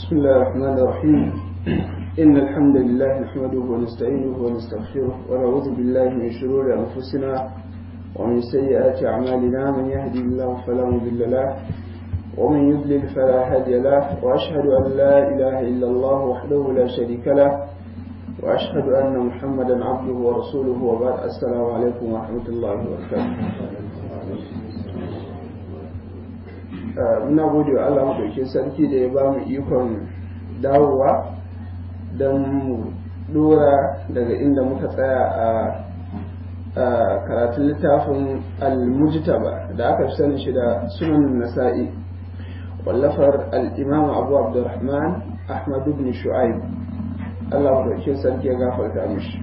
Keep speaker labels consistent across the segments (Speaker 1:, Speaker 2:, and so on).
Speaker 1: بسم الله الرحمن الرحيم إن الحمد لله نحمده ونستعينه ونستغفره ونعوذ بالله من شرور أنفسنا ومن سيئات أعمالنا من يهدي الله فلا مضل له ومن يضلل فلا هادي له وأشهد أن لا إله إلا الله وحده لا شريك له وأشهد أن محمدا عبده ورسوله وبعد السلام عليكم ورحمة الله وبركاته muna gode wa Allah maɗaukin sarki da ya ba mu ikon dawowa don mu dora daga inda muka tsaya a karatun littafin al-mujtaba da aka fi sani shi da sunan nasa'i wallafar al-imam abu abdurrahman ahmad ibn shu'aib Allah maɗaukin sarki ya gafarta mishi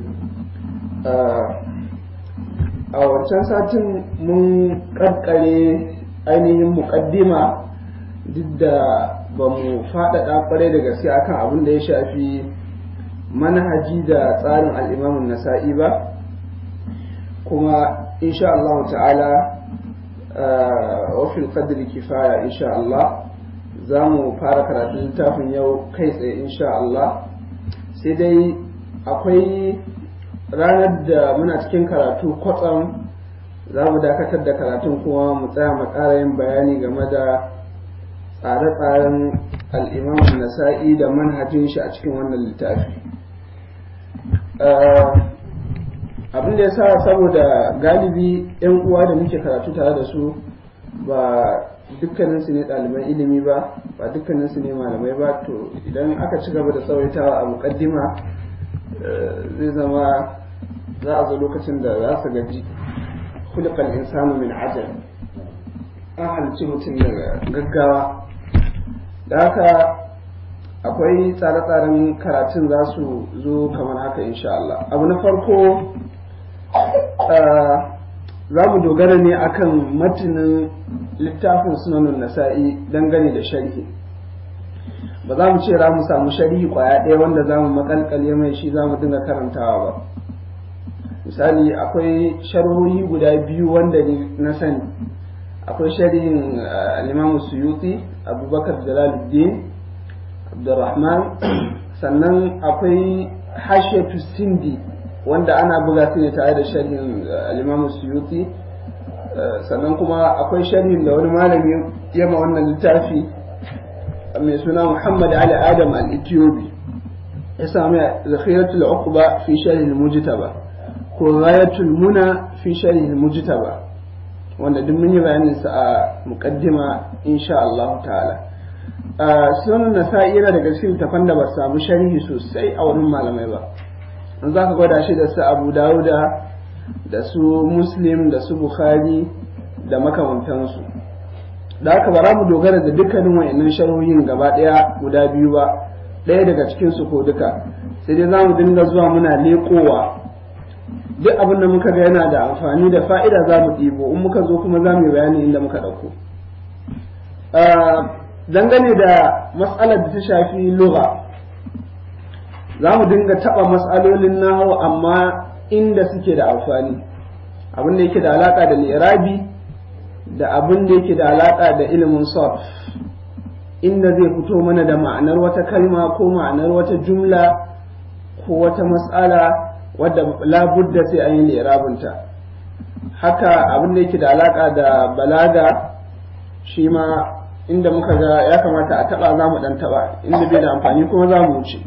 Speaker 1: a wancan satin mun ƙarƙare ainihin muƙaddima duk da ba mu faɗaɗa ƙwarai da gaske akan abin da ya shafi manhaji da tsarin al'imamun nasa'i ba kuma insha Allah ta'ala wafil qadri kifaya insha Allah za mu fara karatun littafin yau kai tsaye insha Allah sai dai akwai ranar da muna cikin karatu kwatsam za mu dakatar da karatun kuma mu tsaya mu ƙara yin bayani game da tsare-tsaren al'imamun nasa'i da manhajin shi a cikin wannan littafi abin da ya sa saboda galibi 'yan uwa da muke karatu tare da su ba dukkaninsu ne ɗaliban ilimi ba ba dukkaninsu ne malamai ba to idan aka ci gaba da tsawaitawa a muƙaddima zai zama za a zo lokacin da za su gaji خلق الإنسان من عجل an halicci mutum daga gaggawa da haka akwai tsare-tsaren karatun za su zo kamar haka insha Allah abu na farko za mu dogara ne akan matinin littafin sunanin nasa'i dangane da sharhi ba za mu ce za mu samu sharhi kwaya ɗaya wanda za mu makalkale mai shi za mu dinga karantawa ba misali akwai sharhohi guda biyu wanda na sani akwai sharhin al-Imam Suyuti Abubakar Jalaluddin Abdurrahman sannan akwai Hashiyatu Sindi wanda ana buga su ne tare da sharhin al-Imam Suyuti sannan kuma akwai sharhin da wani malami yama wannan littafi mai suna Muhammad Ali Adam al-Ethiopi ya sami zakhiratul uqba fi sharh al-mujtaba ko ghayatul muna fi sharhi mujtaba wanda duk mun yi bayanin sa a muqaddima insha Allah ta'ala sunan nasa'i yana daga cikin tafan da ba samu sharhi sosai a wurin malamai ba an zaka gwada shi da su Abu Dawuda da su Muslim da su Bukhari da makamantansu da haka ba za mu dogara da dukkanin wayannan sharhohin gaba daya guda biyu ba ɗaya daga cikin su ko duka sai dai za mu dinga zuwa muna leƙowa duk abin da muka ga yana da amfani da fa'ida za mu ɗibo in muka zo kuma za mu yi bayani inda muka ɗauko dangane da matsalar da ta shafi lura za mu dinga taɓa matsalolin nahawu amma inda suke da amfani abin da yake da alaƙa da li'irabi da abin da yake da alaƙa da ilimin sarf inda zai fito mana da ma'anar wata kalma ko ma'anar wata jumla ko wata matsala wadda labudda sai an yi lirabinta haka abin da yake da alaka da balaga shi ma inda muka ga ya kamata a taba za mu dan taba inda bai da amfani kuma za mu wuce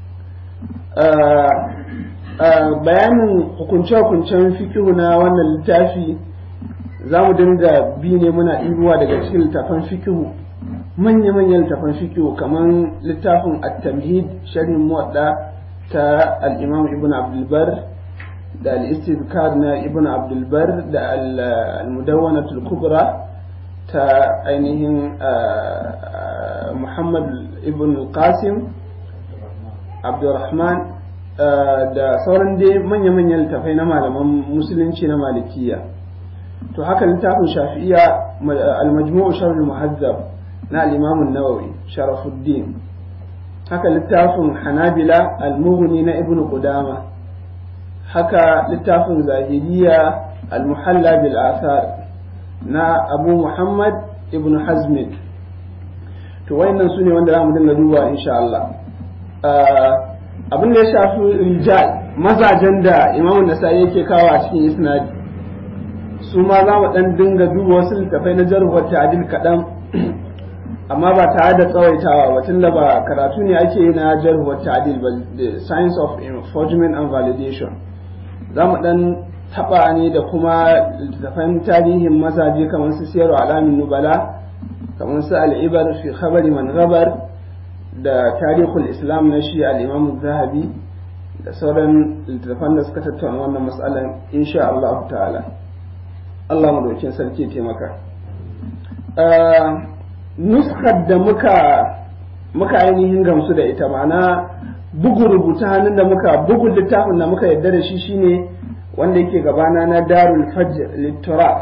Speaker 1: bayanin hukunce-hukuncen fikihu na wannan littafi za mu dinga bi ne muna ɗibuwa daga cikin littafan fikihu manya-manyan littafan fikihu kamar littafin at-tamhid sharhin muwadda ta al'imam ibn abdulbar da al'istizkar na ibn abdulbar da al-mudawwanatul kubra ta ainihin muhammad ibn qasim abdurrahman da sauran dai manya-manyan littafai na malaman musulunci na malikiya to haka littafin shafi'iya al-majmu'u sharh muhazzab na al-imam an-nawawi sharafuddin haka littafin hanabila al-mughni na ibn qudama haka littafin zahiriya al-muhalla bil athar na abu muhammad ibn hazmin to wayannan su ne wanda za mu dinga duba insha Allah abin da ya shafi rijal mazajen da imamu nasa'i yake kawo a cikin isnadi su ma za mu dan dinga duba wasu littafai na jarhuwar ta'adil kaɗan amma ba tare da tsawaitawa ba tunda ba karatu ne ake yi na jarhuwar ta'adil ba the science of enforcement and validation za mu dan taba ne da kuma littafan tarihin mazaje kamar su siyarwa alamin nubala kamar su al'ibar fi khabari man gabar da tarihul islam na shi al'imamu zahabi da sauran littattafan da suka tattauna wannan matsalar insha Allah ta'ala Allah madaukin sarki taimaka nuskar da muka muka ainihin gamsu da ita ma'ana bugu rubuta hannun da muka bugun littafin da muka yadda da shi shine wanda yake gabana na darul fajr littorat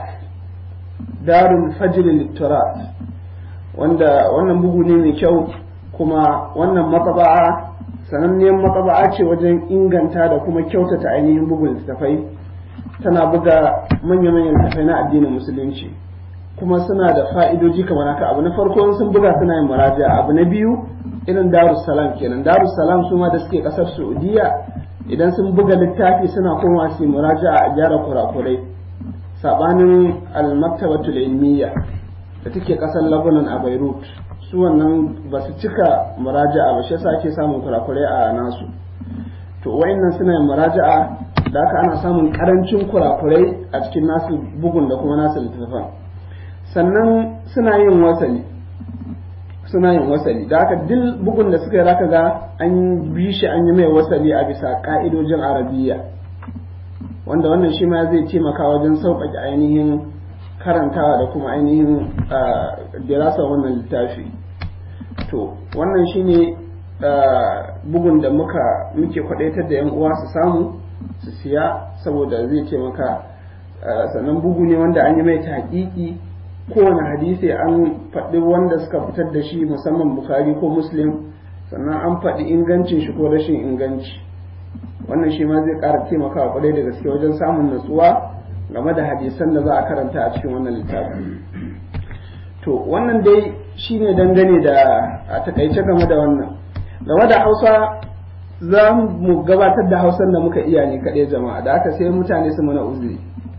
Speaker 1: darul fajr littorat wanda wannan bugu ne mai kyau kuma wannan matsaba'a sananniyar matsaba'a ce wajen inganta da kuma kyautata ainihin bugun littafai tana buga manya-manyan littafai na addinin musulunci kuma suna da fa'idoji kamar haka abu na farko sun buga suna yin muraja abu na biyu irin darussalam kenan darussalam su ma da suke kasar saudiya idan sun buga littafi suna koma su muraja a gyara kurakurai sabanin al-maktabatul ilmiya da take kasar Lebanon a Beirut su wannan ba su cika muraja'a ba shi yasa ake samun kurakurai a nasu to wayannan suna yin muraja'a da haka ana samun karancin kurakurai a cikin nasu bugun da kuma nasu littattafan sannan suna yin wasali suna yin wasali da haka duk bugun da suka yi zaka ga an bi shi an yi mai wasali a bisa ka'idojin arabiya wanda wannan shi ma zai taimaka wajen sauƙaƙe ainihin karantawa da kuma ainihin dirasa wannan littafi to wannan shine bugun da muka muke kwadaitar da yan uwa su samu su siya saboda zai taimaka sannan bugu ne wanda an yi mai taƙiƙi kowane hadisi an faɗi wanda suka fitar da shi musamman bukari ko muslim sannan an faɗi ingancin shi ko rashin inganci wannan shi ma zai ƙara taimakawa kwarai da gaske wajen samun natsuwa game da hadisan da za a karanta a cikin wannan littafi to wannan dai shine dangane da a takaice game da wannan game da hausa za mu gabatar da hausan da muka iya ne kaɗai jama'a da aka sai mutane su mana uzuri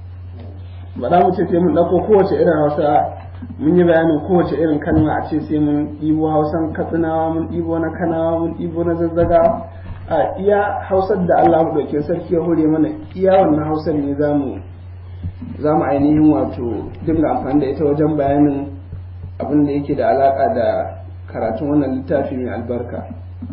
Speaker 1: ba za mu ce sai mun ɗauko kowace irin hausa mun yi bayanin kowace irin kalma a ce sai mun ɗibo hausan katsinawa mun ɗibo na kanawa mun ɗibo na zazzaga a iya hausar da Allah ɗauke sarki ya hore mana iya wannan hausar ne za mu za mu ainihin wato dinga amfani da ita wajen bayanin abin da yake da alaƙa da karatun wannan littafi mai albarka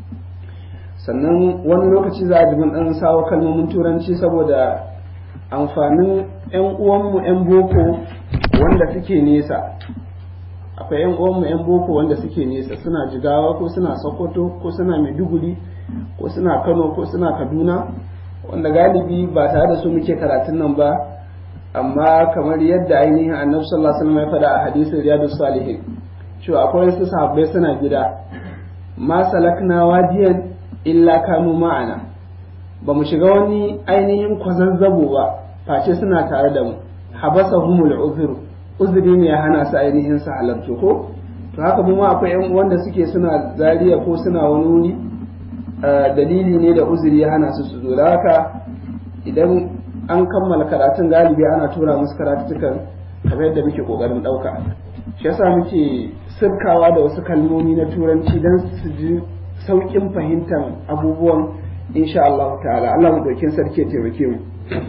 Speaker 1: sannan wani lokaci za a ji mun ɗan sawo kalmomin turanci saboda amfanin 'yan uwanmu 'yan boko wanda suke nesa akwai 'yan uwanmu 'yan boko wanda suke nesa suna jigawa ko suna sokoto ko suna maiduguri ko suna kano ko suna kaduna wanda galibi ba tare da su muke karatun nan ba amma kamar yadda ainihin annabi sallallahu alaihi wasallam ya faɗa a hadisin riyadus salihin cewa akwai wasu sahabbai suna gida ma salakna wadiyan illa kanu ma'ana ba mu shiga wani ainihin kwazazzabo ba face suna tare da mu habasa humul uzuru uzuri ne ya hana su ainihin su halarci ko to haka mu ma akwai yan wanda suke suna zariya ko suna wani wuri dalili ne da uzuri ya hana su su zo da haka idan an kammala karatun galibi ana tura musu karatukan kamar yadda muke kokarin ɗauka shi yasa muke sirkawa da wasu kalmomi na turanci don su ji sauƙin fahimtar abubuwan insha Allah ta'ala Allah mu dokin sarki ya taimake mu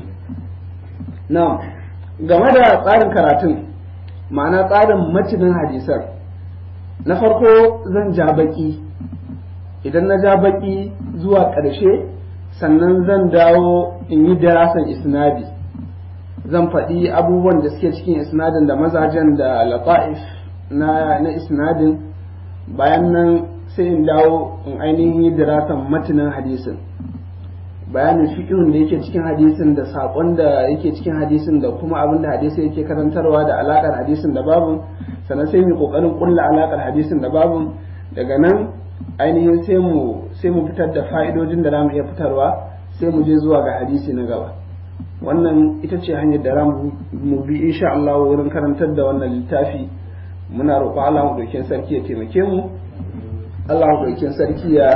Speaker 1: na'am game da tsarin karatun ma'ana tsarin matinin hadisan na farko zan ja baki idan na ja baki zuwa ƙarshe sannan zan dawo in yi darasan isnadi zan faɗi abubuwan da suke cikin isnadin da mazajen da lata'if na, na isnadin bayan nan sai in dawo in ainihin yi darasan matinan hadisin bayanin fiƙihun da yake cikin hadisin da saƙon da yake cikin hadisin da kuma abin da hadisi yake karantarwa da alaƙar hadisin da babu sannan sai mu ƙoƙarin ƙulla alaƙar hadisin da babu daga nan ainihin sai mu sai mu fitar da fa'idojin da za mu iya fitarwa sai mu je zuwa ga hadisi na gaba wannan ita ce hanyar da mu bi insha Allah wurin karantar da wannan littafi muna roƙo Allah mu dokin sarki ya taimake mu Allah maɗaukin sarki ya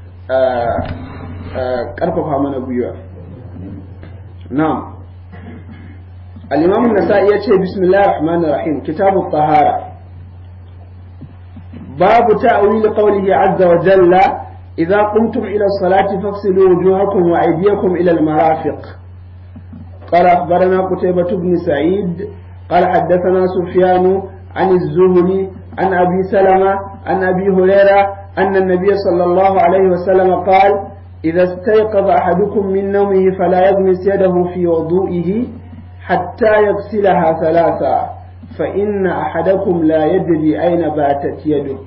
Speaker 1: ƙarfafa mana gwiwa na'am al-imam an-nasa'i yace bismillahir rahmanir rahim kitabut tahara babu ta'wil qawlihi azza wa jalla idza qumtum ila as-salati faghsilu wujuhakum wa aydiyakum ila al-marafiq قال أخبرنا قتيبة بن سعيد قال حدثنا سفيان عن الزهري عن أبي سلمة عن أبي هريرة أن النبي صلى الله عليه وسلم قال إذا استيقظ أحدكم من نومه فلا يغمس يده في وضوئه حتى يغسلها ثلاثا فإن أحدكم لا يدري أين باتت يده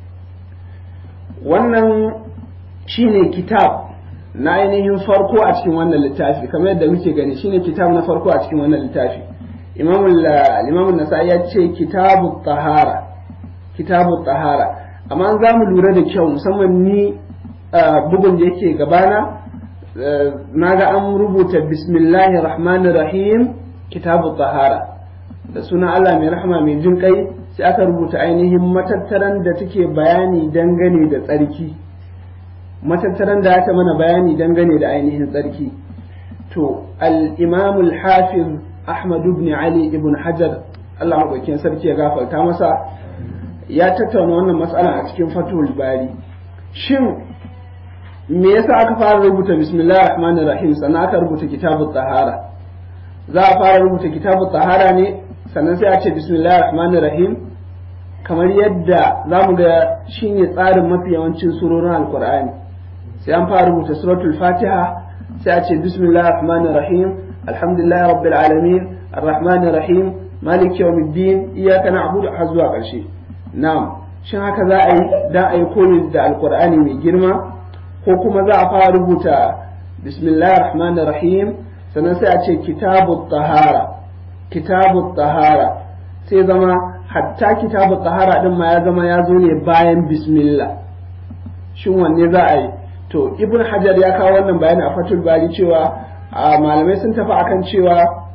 Speaker 1: wannan shine kitab na ainihin farko a cikin wannan littafi kamar yadda muke gani shine kitab na farko a cikin wannan littafi imam nasa'i ya ce kitabu tahara kitabu tahara amma za mu lura da kyau musamman ni bugun da yake gabana na ga an rubuta bismillahi rahmanir rahim kitabu tahara da suna Allah mai rahama mai jin kai sai aka rubuta ainihin matattaran da take bayani dangane da tsarki matattaran da aka mana bayani dangane da ainihin tsarki to al-imam al-hafiz ahmad ibn ali ibn hajar Allah maɗaukin sarki ya gafarta masa ya tattauna wannan matsala a cikin fatul bari shin me yasa aka fara rubuta bismillahir rahmanir rahim sannan aka rubuta kitabut tahara za a fara rubuta kitabut tahara ne sannan sai a ce bismillahir rahmanir rahim kamar yadda za mu ga shine tsarin mafi yawancin surorin alkur'ani sai an fara rubuta suratul fatiha sai a ce bismillahir rahmanir rahim alhamdulillahi rabbil alamin arrahmanir rahim malik yawmiddin iyyaka na'budu har zuwa ƙarshe na'am shin haka za a yi dan a yi koyi da alkur'ani mai girma ko kuma za a fara rubuta bismillahir rahmanir rahim sannan sai a ce kitabut tahara kitabut tahara sai zama hatta kitabut tahara din ma ya zama ya zo ne bayan bismillah shin wanne za a yi to ibn hajar ya kawo wannan bayani a fatul bari cewa malamai sun tafi akan cewa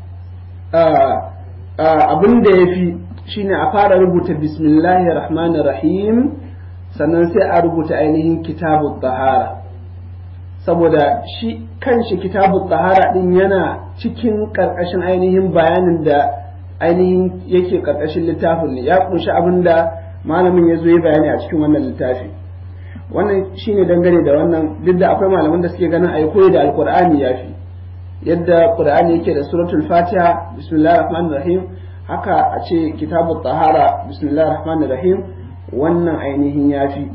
Speaker 1: abin da ya fi shine a fara rubuta bismillahir rahmanir rahim sannan sai a rubuta ainihin kitabut tahara saboda shi kanshi kitabut tahara din yana cikin karkashin ainihin bayanin da ainihin yake karkashin littafin ne ya kunshi abin da malamin ya zo ya bayani a cikin wannan littafi wannan shine dangane da wannan duk da akwai malaman da suke ganin ayi koyi da alqur'ani yafi yadda qur'ani yake da suratul fatiha bismillahir rahmanir rahim haka a ce kitabut tahara bismillahir rahmanir rahim wannan ainihin yafi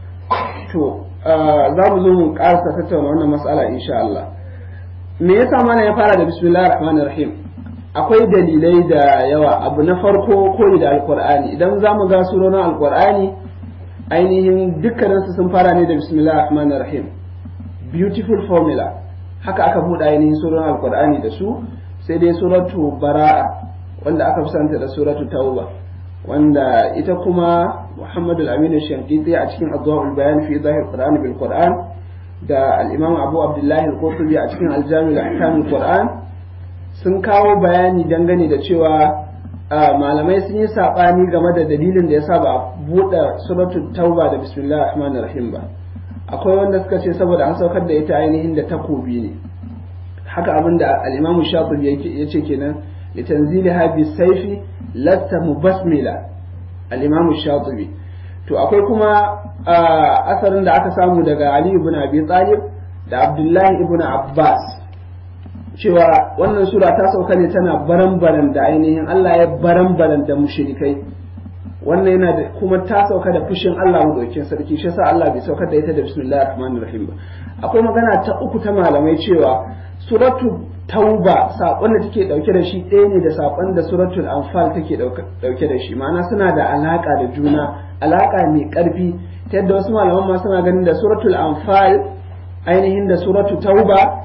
Speaker 1: to za mu zo mu karasa tattauna wannan mas'ala insha Allah me yasa mana ya fara da bismillahir rahmanir rahim akwai dalilai da yawa abu na farko koyi da alqur'ani idan za mu ga surorin alqur'ani ainihin dukkaninsu sun fara ne da bismillahir rahmanir rahim beautiful formula haka aka buɗe ainihin surorin alqur'ani da su sai dai suratu bara'a wanda aka fi santa da suratu tauba wanda ita kuma Muhammadu al-Amin al-Shankiti a cikin Adwa'ul Bayan fi Zahir Qur'an bil Qur'an da al-Imam Abu Abdullah al-Qurtubi a cikin Al-Jami' al-Ahkam al-Qur'an sun kawo bayani dangane da cewa malamai sun yi sabani game da dalilin da yasa ba a buɗe suratul Tauba da Bismillahir Rahmanir Rahim ba akwai wanda suka ce saboda an saukar da ita ainihin da takobi ne haka abinda al-Imam Shafi'i yace kenan litanziliha bisayfi lasta mubasmila al-Imam Shatibi to akwai kuma asarin da aka samu daga Ali ibn Abi Talib da Abdullah ibn Abbas cewa wannan sura ta sauka ne tana baran-baran da ainihin Allah ya baran-baran da mushrikai wannan yana da kuma ta sauka da fushin Allah madaukakin sarki shi yasa Allah bai saukar da ita da bismillahir rahmanir rahim ba akwai magana ta uku ta malamai cewa suratu tauba saƙon da take ɗauke da shi ɗaya ne da saƙon da suratul anfal take ɗauke da shi ma'ana suna da alaƙa da juna alaƙa mai ƙarfi ta yadda wasu malaman ma suna ganin da suratul anfal ainihin da suratul tauba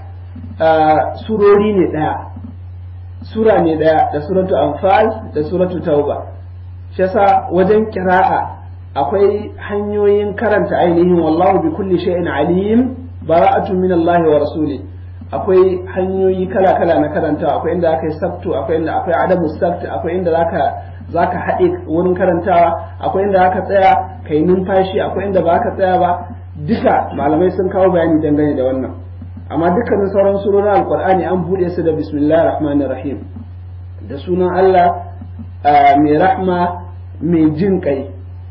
Speaker 1: surori ne ɗaya sura ne ɗaya da suratul anfal da suratul tauba shi yasa wajen kira'a akwai hanyoyin karanta ainihin wallahu bi kulli shay'in alim bara'atu min Allah wa rasuli akwai hanyoyi kala-kala na karantawa akwai inda aka yi sabtu akwai inda akwai adabu sabtu akwai inda zaka zaka haɗe wurin karantawa akwai inda aka tsaya ka yi numfashi akwai inda ba ka tsaya ba duka malamai sun kawo bayani dangane da wannan amma dukkanin sauran surorin alkur'ani an buɗe su da bismillahir rahmanir rahim da sunan Allah mai rahma mai jin kai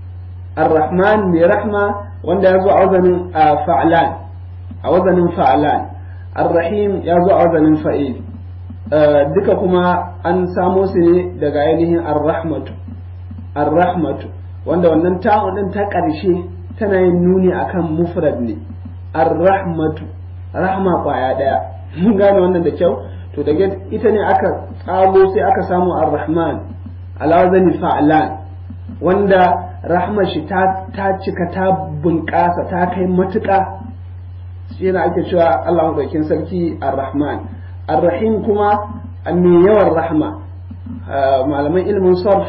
Speaker 1: ar-rahman mai rahma wanda ya zo a wazanin fa'lan a wazanin fa'lan ar-rahim ya zo a wazanin fa'il duka kuma an samo su ne daga ainihin ar-rahmatu ar-rahmatu wanda wannan ta'un din ta ƙarshe tana yin nuni akan mufrad ne ar-rahmatu rahma kwaya daya mun gane wannan da kyau to daga ita ne aka tsago sai aka samu ar-rahman alawazani fa'lan wanda rahma shi ta cika ta bunƙasa ta kai matuƙa shi yana ake cewa Allah madaukin sarki ar-rahman ar-rahim kuma mai yawan rahma malaman ilimin sarf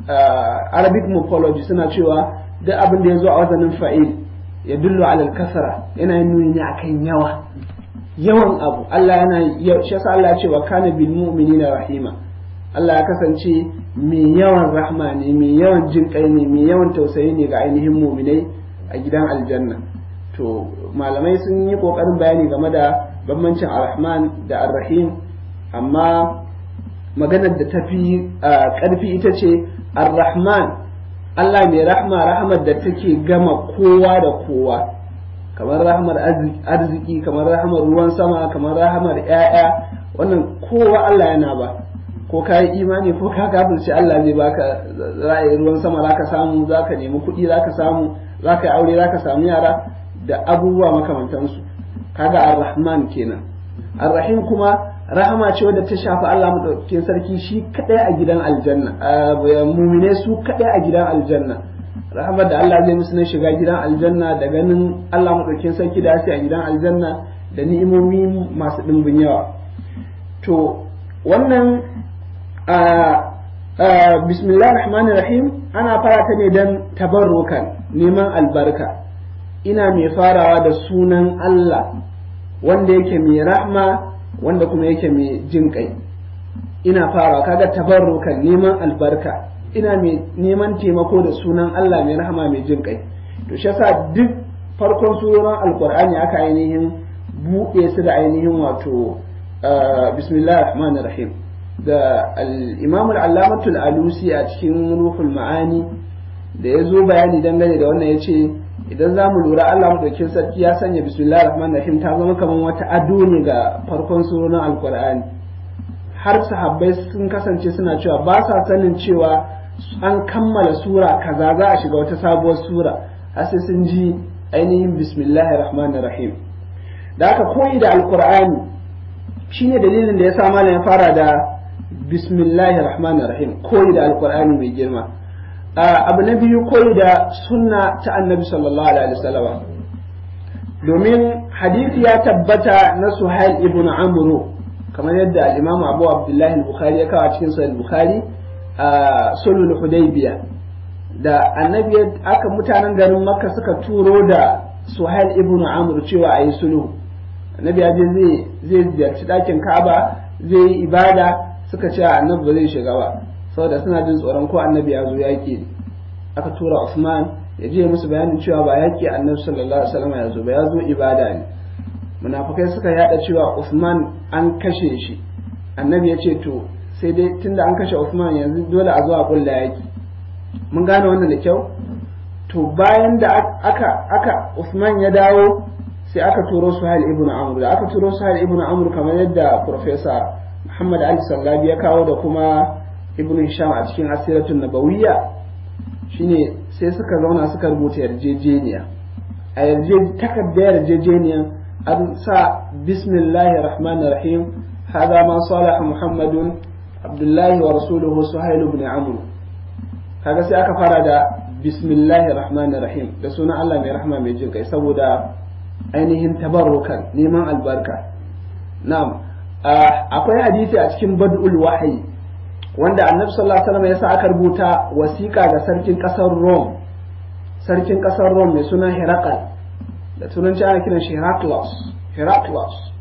Speaker 1: arabic morphology suna cewa duk abin da ya zo a wazanin fa'il ya dullu alal kasara yana yin nuni ne akan yawa yawan abu Allah yana shi yasa Allah ya ce wa kana bil mu'minina rahima Allah ya kasance mai yawan rahma ne mai yawan jin kai ne mai yawan tausayi ne ga ainihin mu'minai a gidan aljanna to malamai sun yi kokarin bayani game da bambancin ar-rahman da ar-rahim amma maganar da tafi karfi ita ce ar-rahman Allah mai rahma rahmar da take gama kowa da kowa kamar rahmar arziki kamar rahmar ruwan sama kamar rahmar ‘ya'ya wannan kowa Allah yana ba ko ka yi imani ko ka kafirce Allah zai baka ra'ayi ruwan sama zaka samu zaka nemi kuɗi zaka samu zaka yi aure zaka samu yara da abubuwa makamantansu kaga ar-rahman kenan ar-rahim kuma rahama ce wadda ta shafi Allah madaukakin sarki shi kadai a gidan aljanna mumine su kadai a gidan aljanna rahamar da Allah zai musu na shiga gidan aljanna da ganin Allah madaukakin sarki da a gidan aljanna da ni'imomi masu dimbin yawa to wannan bismillah rahmanir rahim ana fara ta ne don tabarrukan neman albarka ina mai farawa da sunan Allah wanda yake mai rahma wanda kuma yake mai jin kai ina farawa kaga tabarrukan neman albarka ina mai neman taimako da sunan Allah mai rahama mai jin kai to shi yasa duk farkon surorin alqur'ani aka ainihin buɗe su da ainihin wato bismillahir rahmanir rahim da al-imam al-allamatul alusi a cikin ruhul ma'ani da ya zo bayani dangane da wannan yace idan za mu lura Allah madaukin sarki ya sanya bismillahir rahmanir rahim ta zama kamar wata ado ne ga farkon surorin alqur'ani har sahabbai sun kasance suna cewa ba sa sanin cewa an kammala sura kaza za a shiga wata sabuwar sura har sai sun ji ainihin bismillahir rahmanir rahim da aka koyi da alqur'ani shine dalilin da ya sa malam ya fara da bismillahir rahmanir rahim koyi da alqur'ani mai girma abu na biyu koyi da sunna ta annabi sallallahu alaihi wasallam domin hadisi ya tabbata na suhail ibn amru kamar yadda al-imam abu abdullahi al-bukhari ya kawo cikin sahih al-bukhari a sulhul hudaybiya da annabi aka mutanen garin makka suka turo da suhail ibn amr cewa ayi sulhu annabi ya je zai zai ziyarci dakin ka'aba zai yi ibada suka ce annabi ba zai shiga ba saboda suna jin tsoron ko annabi ya zo yaki aka tura usman ya je musu bayanin cewa ba yaki annabi sallallahu alaihi wasallam ya zo ba ya zo ibada ne munafikai suka yada cewa usman an kashe shi annabi ya ce to sai dai tunda an kashe Usman yanzu dole a zo a kulla yaki mun gane wannan da kyau to bayan da aka aka Usman ya dawo sai aka turo Suhail ibn Amr da aka turo Suhail ibn Amr kamar yadda Professor Muhammad Ali Sallabi ya kawo da kuma Ibn Hisham a cikin Asiratun Nabawiyya shine sai suka zauna suka rubuta yarjejeniya a yarje takardar yarjejeniya an sa bismillahir rahmanir rahim هذا ما صالح محمد abdullahi wa rasuluhu suhailu ibn amr kaga sai aka fara da bismillahir rahmanir rahim da sunan Allah mai rahma mai jin kai saboda ainihin tabarrukan neman albarka na'am akwai hadisi a cikin bad'ul wahyi wanda annabi sallallahu alaihi wasallam ya sa aka rubuta wasiƙa ga sarkin ƙasar Rome sarkin ƙasar Rome mai suna Herakal da turanci ana kiran shi Heraclius Heraclius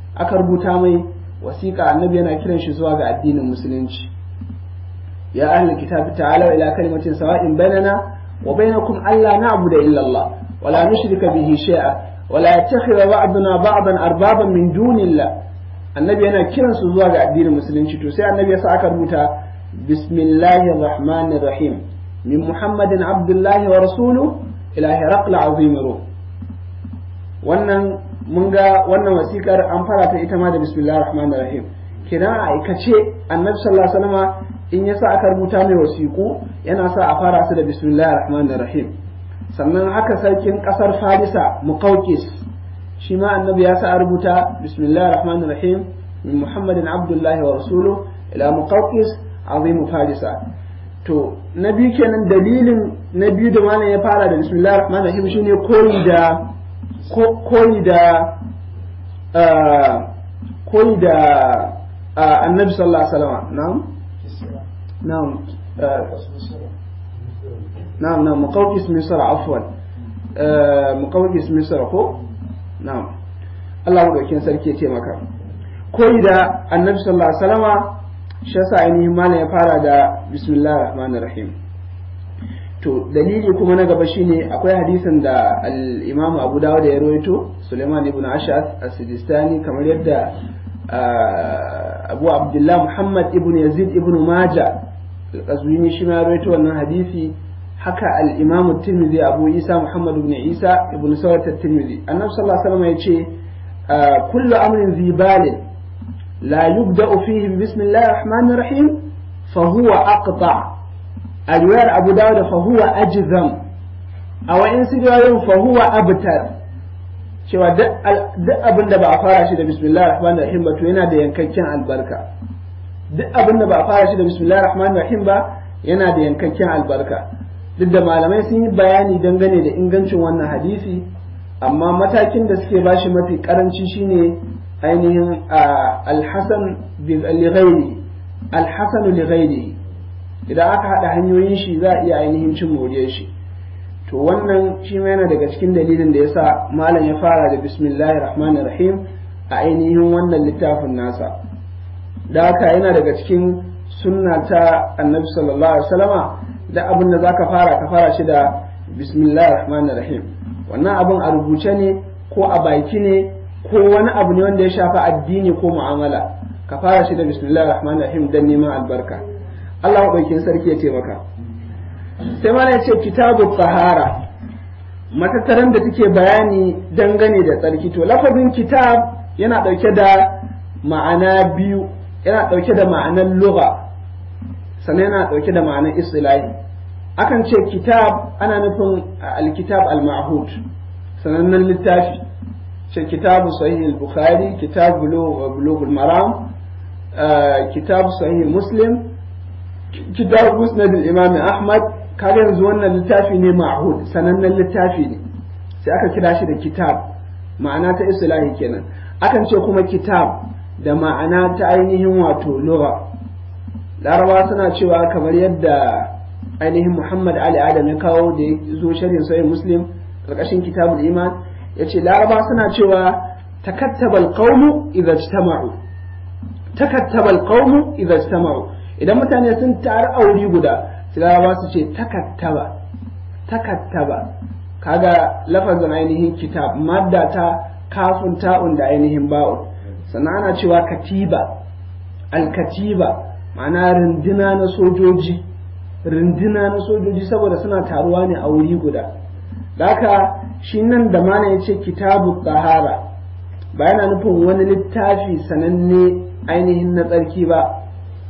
Speaker 1: aka rubuta mai wasiƙa annabi yana kiran shi zuwa ga addinin musulunci ya ahlul kitabi ta'ala ila kalimatin sawa'in bainana wa bainakum alla na'budu illa Allah wa la nushrika bihi shay'a wa la yattakhidha ba'duna ba'dan arbaban min dunillah annabi yana kiran su zuwa ga addinin musulunci to sai annabi ya sa aka rubuta bismillahir rahmanir rahim min muhammadin abdullahi wa rasuluhu ila hiraql azim ruh wannan mun ga wannan wasikar an fara ta ita ma da bismillahir rahmanir rahim kina a aikace annabi sallallahu alaihi wasallam in yasa aka rubuta mai wasiku yana sa a fara su da bismillahir rahmanir rahim sannan haka sarkin kasar farisa muqawqis shi ma annabi ya sa a rubuta bismillahir rahmanir rahim min muhammadin abdullahi wa rasuluhu ila muqawqis azim farisa to na biyu kenan dalilin na biyu da malam ya fara da bismillahir rahmanir rahim shine koyi da koyi da koyi da annabi sallallahu alaihi wasallam na'am na'am na'am na'am muqawqis misra afwan muqawqis misra ko na'am Allah madaukin sarki ya ce maka koyi da annabi sallallahu alaihi wasallam shi yasa ainihin malam ya fara da bismillahir rahmanir rahim to dalili kuma na gaba shine akwai hadisin da al-Imam Abu Dawud ya rawaito Sulaiman ibn Ash'ath as-Sijistani kamar yadda Abu Abdullah Muhammad ibn Yazid ibn Majah al-Qazwini shi ma rawaito wannan hadisi haka al-Imam Tirmidhi Abu Isa Muhammad ibn Isa ibn Sawat at-Tirmidhi Annabi sallallahu alaihi wasallam yace kullu amrin zibalin la yubda'u fihi bismillahir rahmanir rahim fa huwa aqta' a riwayar abu dawud fa huwa ajzam a wa'in su riwayoyin fa huwa abtar cewa duk abin da ba a fara shi da bismillahir rahmanir rahim ba to yana da yankakken albarka duk abin da ba a fara shi da bismillahir rahmanir rahim ba yana da yankakken albarka duk da malamai sun yi bayani dangane da ingancin wannan hadisi amma matakin da suke bashi mafi karanci shine ainihin alhasan li ghairi alhasan li ghairihi idan aka haɗa hanyoyin shi za a iya ainihin cin moriyar shi to wannan shi ma yana daga cikin dalilin da yasa malam ya fara da bismillahir rahmanir rahim a ainihin wannan littafin nasa da haka yana daga cikin sunna ta annabi sallallahu alaihi wasallama da abin da zaka fara ka fara shi da bismillahir rahmanir rahim wannan abin a rubuce ne ko a baki ne ko wani abu ne wanda ya shafi addini ko mu'amala ka fara shi da bismillahir rahmanir rahim dan neman albarka Allah maɗaukin sarki ya taimaka. Sai mana ya ce kitabu tsahara matattaran da take bayani dangane da tsarki to lafazin kitab yana ɗauke da ma'ana biyu yana ɗauke da ma'anar lugha sannan yana ɗauke da ma'anar istilahi akan ce kitab ana nufin alkitab al-ma'hud sanannen littafi ce kitabu sahih al-bukhari kitab bulugh al-maram kitab sahih muslim kitab musnad al-imam ahmad kaga yanzu wannan littafi ne ma'hud sanannen littafi ne sai aka kira shi da kitab ma'ana ta islahi kenan akan ce kuma kitab da ma'ana ta ainihin wato lugha laraba suna cewa kamar yadda ainihin muhammad ali adam ya kawo da ya zo sharhin sahih muslim karkashin kitabul iman yace laraba suna cewa takattabal qawmu idza ijtama'u takattabal qawmu idza ijtama'u idan mutane sun taru a wuri guda sai laraba su ce takattaba takattaba kaga lafazin ainihin kitab madda ta kafin ta'un da ainihin ba'un sannan ana cewa katiba alkatiba ma'ana runduna na sojoji runduna na sojoji saboda suna taruwa ne a wuri guda haka shi nan da mana ya ce kitabu tsahara ba yana nufin wani littafi sananne ainihin na tsarki ba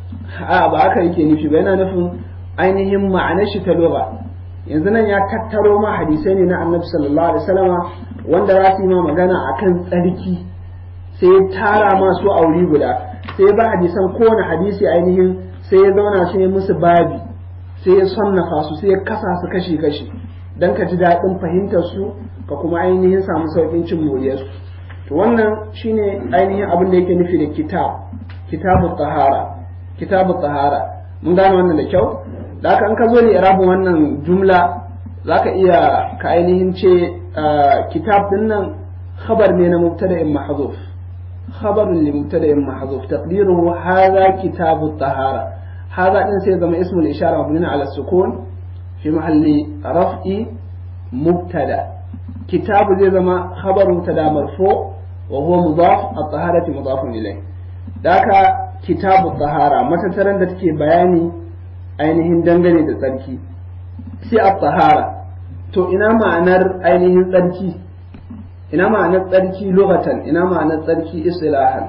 Speaker 1: a ba haka yake nufi ba yana nufin ainihin ma'anar shi ta lura yanzu nan ya tattaro ma hadisai ne na annabi sallallahu alaihi wasallama wanda za su yi ma magana akan tsarki sai ya tara masu a wuri guda sai ya ba hadisan kowane hadisi ainihin sai ya zauna sai ya musu babi sai ya sannafa su sai ya kasa su kashi kashi dan ka ji daɗin fahimtar su ka kuma ainihin samu sauƙin cin moriyarsu to wannan shine ainihin abin da yake nufi da kitab kitabu tahara kitabu tahara mun gane wannan da kyau da haka in ka zo ne irabin wannan jumla zaka iya ka ainihin ce kitab din nan khabar ne na mubtada'in mahzuf خبر لمبتدا محذوف تقديره هذا كتاب الطهارة هذا إن سيزم اسم الإشارة مبني على السكون في محل رفع مبتدا كتاب زي زما خبر مبتدا مرفوع وهو مضاف الطهارة مضاف إليه ذاك كتاب الطهارة متى ترى تكي بياني ainihin dangane da tsarki sai a tsahara to ina ma'anar ainihin tsarki ina ma'anar tsarki lokatan ina ma'anar tsarki istilahan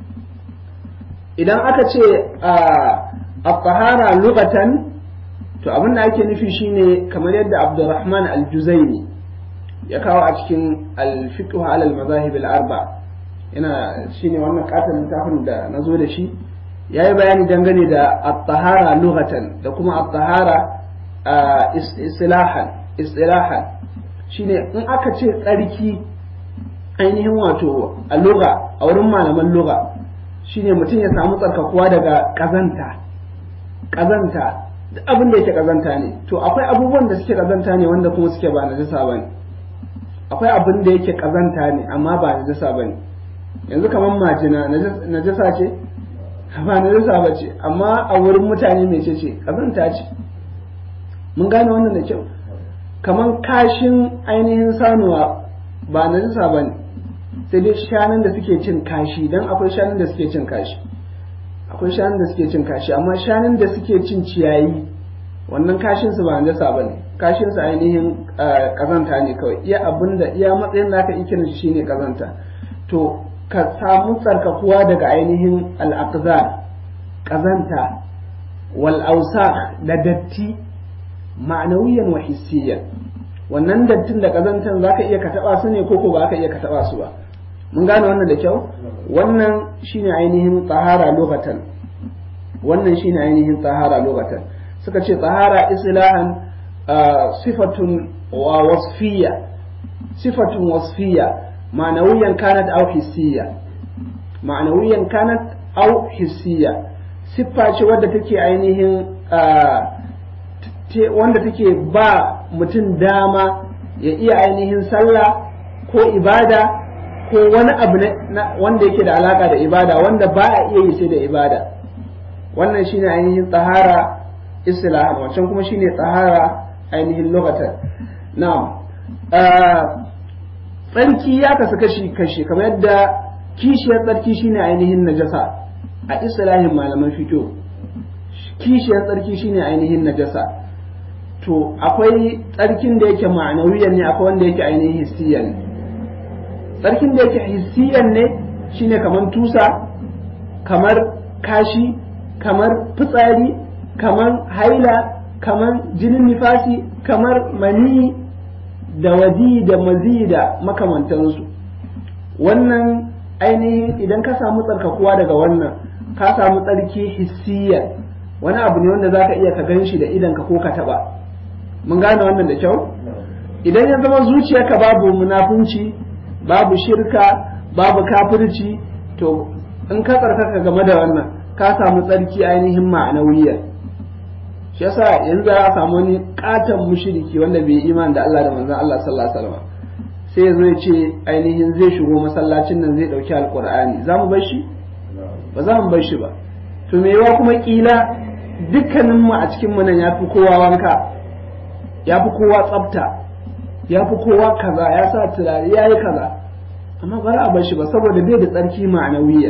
Speaker 1: idan aka ce a tsahara lokatan to abin da ake nufi shine kamar yadda abdurrahman al-juzaini ya kawo a cikin al-fiqh ala al-mazahib al-arba yana shine wannan katon littafin da nazo da shi ya yi bayani dangane da at-tahara lughatan da kuma at-tahara istilahan istilahan shine in aka ce tsarki ainihin wato a lugha a wurin malaman lugha shine mutum ya samu tsarkakuwa daga kazanta kazanta duk abin da yake kazanta ne to akwai abubuwan da suke kazanta ne wanda kuma suke ba najasa bane akwai abin da yake kazanta ne amma ba najasa bane yanzu kamar majina najasa ce ba najasa ba ce amma a wurin mutane mai ce ce kazanta ce mun gane wannan da kyau kamar kashin ainihin sanuwa ba najasa ba ne sai dai shanun da suke cin kashi don akwai shanun da suke cin kashi akwai shanun da suke cin kashi amma shanun da suke cin ciyayi wannan kashin su ba najasa ba ne kashin su ainihin kazanta ne kawai iya abin da iya matsayin da aka ikirin shi shine kazanta to ka samu tsarkakuwa daga ainihin al'aqzar ƙazanta wal da datti ma'anawiyan wa hissiyan wannan dattin da ƙazantan za ka iya ka taɓa su ne ko ko ba ka iya ka taɓa su ba mun gane wannan da kyau wannan shine ainihin tsahara lokatan wannan shine ainihin tsahara lokatan suka ce tsahara islahan sifatun wa wasfiya sifatun wasfiya معنويا كانت أو حسية معنويا كانت أو حسية siffa ce wadda take ainihin wanda take ba mutum dama ya iya ainihin sallah ko ibada ko wani abu wanda yake da alaka da ibada wanda ba a iya yi sai da ibada wannan shine ainihin tsahara islahan wancan kuma shine tsahara ainihin lokatan na'am tsarki ya kasu kashi kashi kamar yadda kishiyar tsarki shine ainihin najasa a islahin malaman fito kishiyar tsarki shine ainihin najasa to akwai tsarkin da yake ma'anawiyan ne akwai wanda yake ainihin hissiyan ne tsarkin da yake hissiyan ne shine kamar tusa kamar kashi kamar fitsari kamar haila kamar jinin nifasi kamar mani da wadi da mazi da makamantansu wannan ainihin idan ka samu tsarkakuwa daga wannan ka samu tsarki hissiyar wani abu ne wanda zaka iya ka gan shi da idanka ko ka taba mun gane wannan da kyau idan ya zama zuciyarka babu munafunci babu shirka babu kafirci to in ka tsarkaka game da wannan ka samu tsarki ainihin ma'anawiyya shi yasa yanzu a samu wani katon mushriki wanda bai iman da Allah da manzon Allah sallallahu alaihi wasallam sai ya zo ya ce ainihin zai shigo masallacin nan zai dauki alqur'ani za mu bar shi ba za mu bar shi ba to me yawa kuma kila dukkanin mu a cikin mu nan yafi kowa wanka yafi kowa tsafta yafi kowa kaza ya sa turare yayi kaza amma ba za a bar shi ba saboda bai da tsarki ma'anawiyya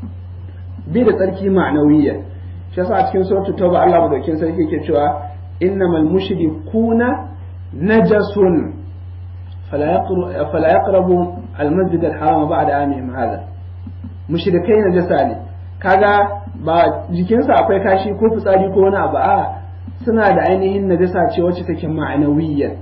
Speaker 1: bai da tsarki ma'anawiyya shi yasa a cikin suratul tauba Allah madaukin sarki yake cewa innamal mushrikuna najasun fala yaqru fala yaqrabu al-masjid al-haram ba'da amihim hada mushrikai najasa ne kaga ba jikinsa akwai kashi ko fitsari ko wani abu a suna da ainihin najasa ce wacce take ma'anawiyya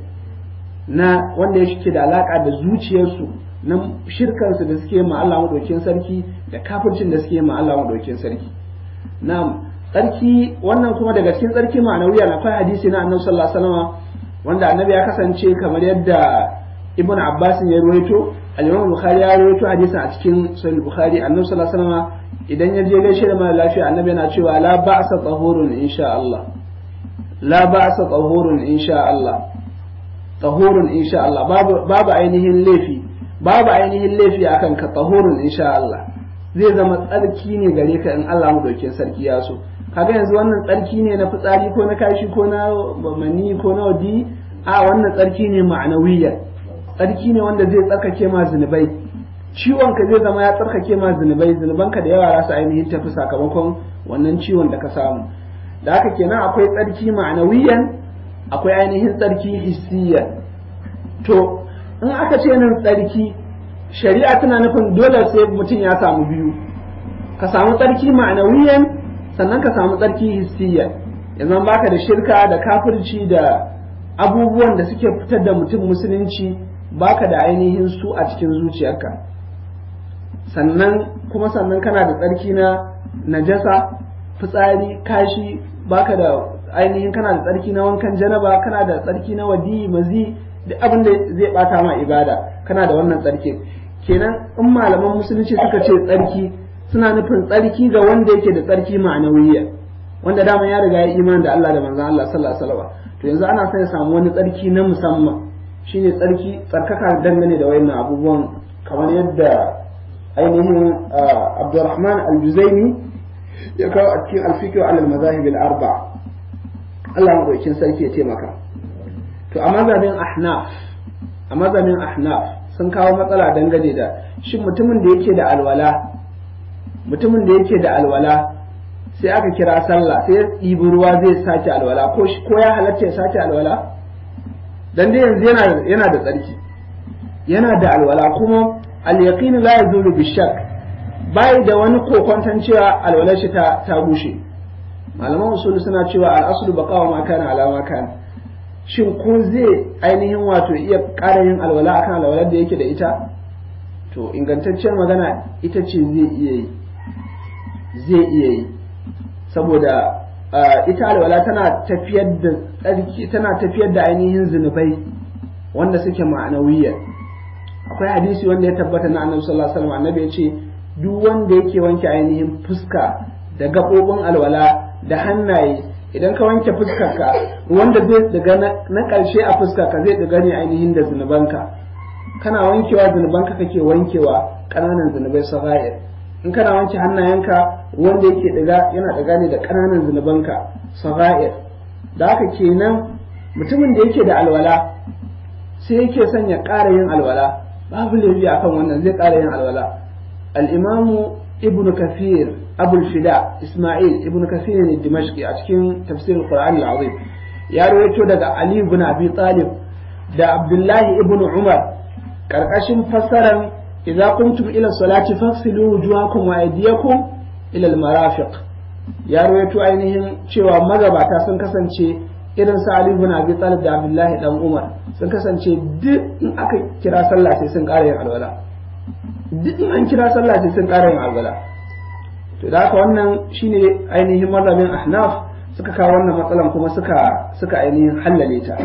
Speaker 1: na wanda yake da alaka da zuciyarsu na shirkansu da suke ma Allah madaukin sarki da kafircin da suke ma Allah madaukin sarki na'am tsarki wannan kuma daga cikin tsarki ma'anawiya na akwai hadisi na annabi sallallahu alaihi wasallam wanda annabi ya kasance kamar yadda ibn abbas ya ruwaito al-imam bukhari ya ruwaito hadisin a cikin sahih bukhari annabi sallallahu alaihi wasallam idan ya je gaishe da mara lafiya annabi yana cewa la ba'sa tahurun insha Allah la ba'sa tahurun insha Allah tahurun insha Allah babu babu ainihin laifi babu ainihin laifi akan ka tahurun insha Allah zai zama tsarki ne gare ka in Allah mu dauke sarki ya so kaga yanzu wannan tsarki ne na fitsari ko na kashi ko na mani ko na wadi a wannan tsarki ne ma'anawiyya tsarki ne wanda zai tsarkake ma zunubai ciwon ka zai zama ya tsarkake ma zunubai zunubanka da yawa za su ainihin tafi sakamakon wannan ciwon da ka samu da haka kenan akwai tsarki ma'anawiyan akwai ainihin tsarki hissiyan to in aka ce nan tsarki shari'a tana nufin dole sai mutum ya samu biyu ka samu tsarki ma'anawiyan sannan ka samu tsarki hissiyan yanzu baka da shirka da kafirci da abubuwan da suke fitar da mutum musulunci baka da ainihin su a cikin zuciyarka sannan kuma sannan kana da tsarki na najasa fitsari kashi baka da ainihin kana da tsarki na wankan janaba kana da tsarki na wadi mazi duk abin da zai bata ma ibada kana da wannan tsarki kenan in malaman musulunci suka ce tsarki suna nufin tsarki ga wanda yake da tsarki ma'anawiyya wanda dama ya riga ya imani da Allah da manzon Allah sallallahu alaihi wasallam to yanzu ana son ya samu wani tsarki na musamman shine tsarki tsarkaka dangane da wayannan abubuwan kamar yadda ainihin Abdurrahman al-Juzaini ya kawo a cikin al-fiqh ala al-mazahib al-arba Allah madaukin sarki ya taimaka to a mazhabin ahnaf a mazhabin ahnaf sun kawo matsala dangane da shin mutumin da yake da alwala mutumin da yake da alwala sai aka kira sallah sai ya ɗibi ruwa zai sake alwala ko ko ya halatta ya sake alwala dan dai yanzu yana yana da tsarki yana da alwala kuma al-yaqin la yazulu bi shakk bai da wani kokonton cewa alwalar shi ta ta bushe malaman usul suna cewa al-aslu baqawa ma kana ala ma kana shin ko zai ainihin wato iya ƙara yin alwala akan alwalar da yake da ita to ingantacciyar magana ita ce zai iya yi zai iya yi saboda ita alwala tana tafiyar da tsarki tana tafiyar da ainihin zunubai wanda suke ma'anawiyya akwai hadisi wanda ya tabbata na annabi sallallahu alaihi wasallam annabi ya ce duk wanda yake wanke ainihin fuska da gaɓoɓin alwala da hannaye idan ka wanke fuskarka wanda zai daga na ƙarshe a fuskarka zai daga ne ainihin da zunubanka kana wankewa zunubanka kake wankewa ƙananan zunubai sagair in kana wanke hannayenka wanda yake daga yana daga ne da ƙananan zunubanka sagair da haka kenan mutumin da yake da alwala sai yake son ya ƙara yin alwala babu laifi akan wannan zai ƙara yin alwala al-imamu ibnu kafir abul fida isma'il ibnu kafir ne dimashqi a cikin tafsirin qur'an al-azim ya rawaito daga ali ibn abi talib da abdullahi ibn umar karkashin fassaran idza qumtum ila salati faghsilu wujuhakum wa aydiyakum ila al-marafiq ya rawaito ainihin cewa magabata sun kasance irin sa ali ibn abi talib da abdullahi dan umar sun kasance duk in aka kira sallah sai sun ƙara yin alwala duk in an kira sallah sai sun ƙara yin alwala to da haka wannan shine ainihin mazhabin ahnaf suka kawo wannan matsalan kuma suka suka ainihin hallale ta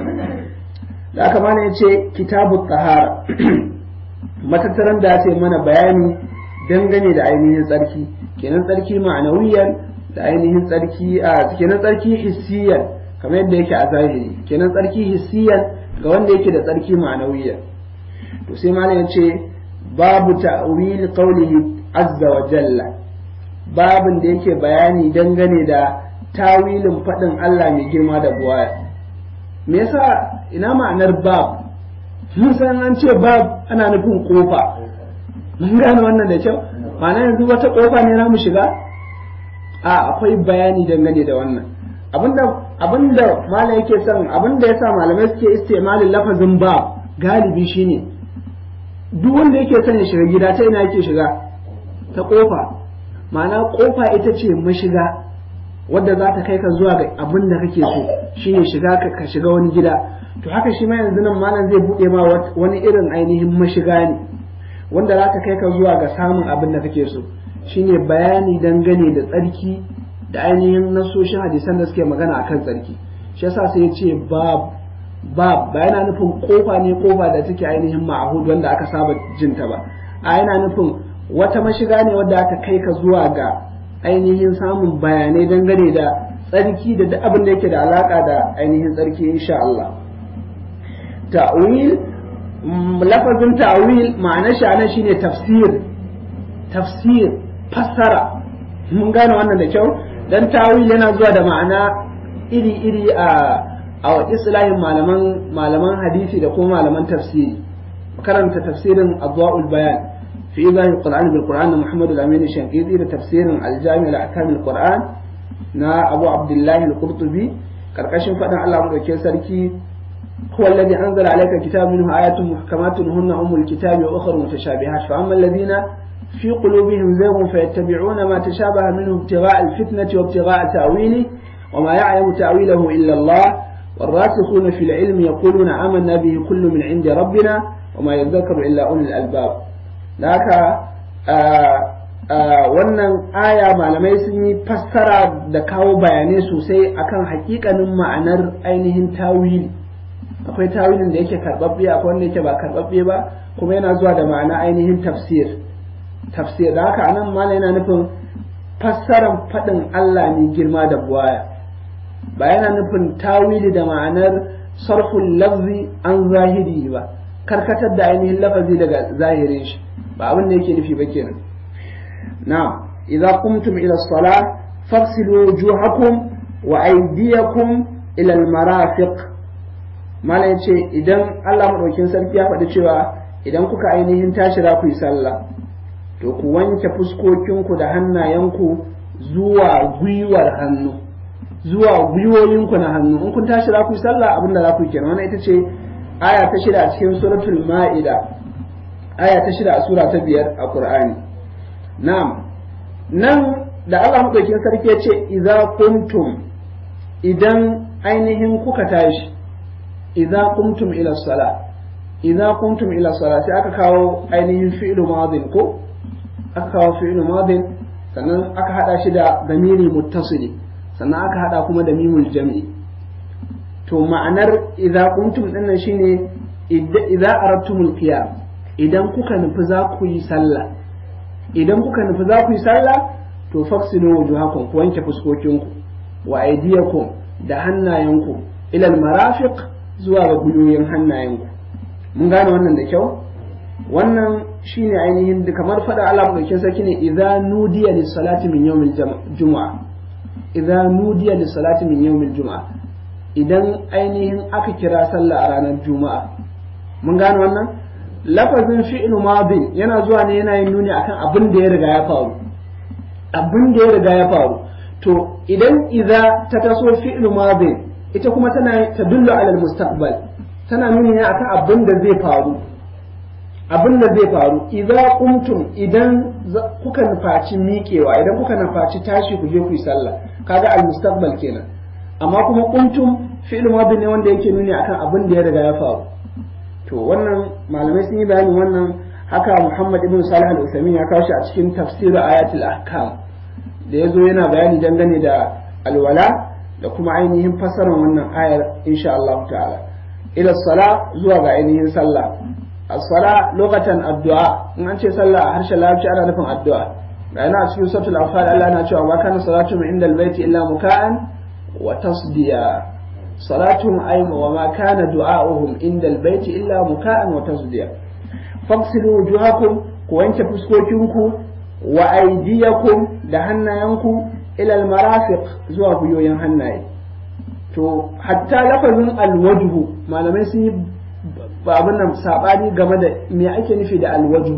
Speaker 1: da haka mana yace kitabu tahara matattaran da ce mana bayani dangane da ainihin tsarki kenan tsarki ma'anawiyan da ainihin tsarki a kenan tsarki hissiyan kamar yadda yake a zahiri kenan tsarki hissiyan ga wanda yake da tsarki ma'anawiyan to sai malam yace babu ta'wil qawlihi azza wa jalla babin da yake bayani dangane da tawilin faɗin Allah mai girma da buwaya me yasa ina ma'anar bab mun san an ce bab ana nufin kofa mun gane wannan da kyau ma'ana yanzu wata kofa ne za mu shiga a akwai bayani dangane da wannan abinda abinda malam yake son abinda yasa malamai suke istimalin lafazin bab galibi shine duk wanda yake son ya shiga gida ta ina yake shiga ta kofa ma'ana kofa ita ce mashiga wadda za ta kai ka zuwa ga abin da kake so shine shiga ka shiga wani gida to haka shi ma yanzu nan malam zai buɗe ma wani irin ainihin mashiga ne wanda za ta kai ka zuwa ga samun abin da kake so shine bayani dangane da tsarki da ainihin nasoshin hadisan da suke magana akan tsarki shi yasa sai ya ce bab bab ba yana nufin kofa ne kofa da take ainihin ma'ahud wanda aka saba jinta ba a yana nufin wata mashiga ne wadda aka kai ka zuwa ga ainihin samun bayanai dangane da tsarki da duk abin da yake da alaka da ainihin tsarki insha Allah ta'wil lafazin ta'wil ma'anar shi anan shine tafsir tafsir fassara mun gane wannan da kyau dan tawil yana zuwa da ma'ana iri-iri a a islahin malaman malaman hadisi da kuma malaman tafsiri karanta tafsirin adwa'ul bayan fi izahi qur'an bil qur'an na muhammad al-amin shankidi da tafsirin al-jami' al-ahkam al-qur'an na abu abdullah al-qurtubi karkashin fadan Allah madaukakin sarki هو الذي أنزل عليك الكتاب منه آيات محكمات هن أم الكتاب وأخر متشابهات فأما الذين في قلوبهم زيغ فيتبعون ما تشابه منه ابتغاء الفتنة وابتغاء تأويله وما يعلم تأويله إلا الله والراسخون في العلم يقولون آمنا به كل من عند ربنا وما يذكر إلا أولي الألباب ذاك wannan aya malamai sun yi fassara da kawo bayanai sosai akan hakikanin ma'anar ainihin tawili akwai tawilin da yake karbabbe akwai wanda yake ba karbabbe ba kuma yana zuwa da ma'ana ainihin tafsir tafsir da haka anan malam yana nufin fassaran faɗin Allah ne girma da buwaya ba yana nufin tawili da ma'anar sarful lafzi an zahiri ba karkatar da ainihin lafazi daga zahirin shi ba abin da yake nufi ba kenan na'am idza qumtum ila as-salah faghsilu wujuhakum wa aydiyakum ila al-marafiq mala yace idan Allah madaukin sarki ya faɗi cewa idan kuka ainihin tashi za ku yi sallah to ku wanke fuskokinku da hannayenku zuwa gwiwar hannu zuwa gwiwoyinku na hannu in kun tashi za ku yi sallah abinda za ku yi kenan wannan ita ce aya ta shida a cikin suratul ma'ida aya ta shida a sura ta biyar a qur'ani na'am nan da Allah madaukakin sarki ya ce idza kuntum idan ainihin kuka tashi idza kuntum ila sala idza kuntum ila sala sai aka kawo ainihin fi'lu madin ko aka kawo fi'lu madin sannan aka hada shi da damiri muttasili sannan aka hada kuma da mimul jam'i to ma'anar idza kuntum dinnan shine idza aradtumul qiyam idan kuka nufi za ku yi sallah idan kuka nufi za ku yi sallah to faksilu wujuhakum ku wanke fuskokinku wa aydiyakum da hannayenku ila marafiq zuwa ga gwiwoyin hannayenku mun gane wannan da kyau wannan shine ainihin kamar fada Allah madaukakin sarki ne idza nudiya lis salati min yawmil jumu'a idza nudiya lis salati min yawmil jumu'a idan ainihin aka kira sallah a ranar juma'a mun gane wannan lafazin fi'il madin yana zuwa ne yana yin nuni akan abin da ya riga ya faru abin da ya riga ya faru to idan idza ta taso fi'il madin ita kuma tana tadullu ala al-mustaqbal tana nuni ne akan abin da zai faru abin da zai faru idza qumtum idan kuka nufaci miƙewa idan kuka nufaci tashi ku je ku yi sallah kaga al-mustaqbal kenan amma kuma qumtum fi'il madin ne wanda yake nuni akan abin da ya riga ya faru to wannan malamai sun yi bayanin wannan haka Muhammad ibn Salih al-Uthaymeen ya kawo shi a cikin tafsir ayatul ahkam da yazo yana bayani dangane da alwala da kuma ainihin fasarar wannan ayar insha Allah ta'ala ila sala zuwa ga ainihin sallah as-sala lokacin addu'a in an ce sallah a harshen larabci ana nufin addu'a ga yana a cikin suratul anfal Allah yana cewa wa kana salatu min inda al-baiti illa muka'an wa tasdiya صلاتهم أي وما كان دعاؤهم عند البيت إلا مكاء وتصديا فاغسلوا وجوهكم وانت فسكوكنكم وأيديكم دهنا ينكم إلى المرافق زوا بيوين هناي to hatta lafazin alwajhu malamai sun yi babin nan sabani game da me ake nufi da alwajhu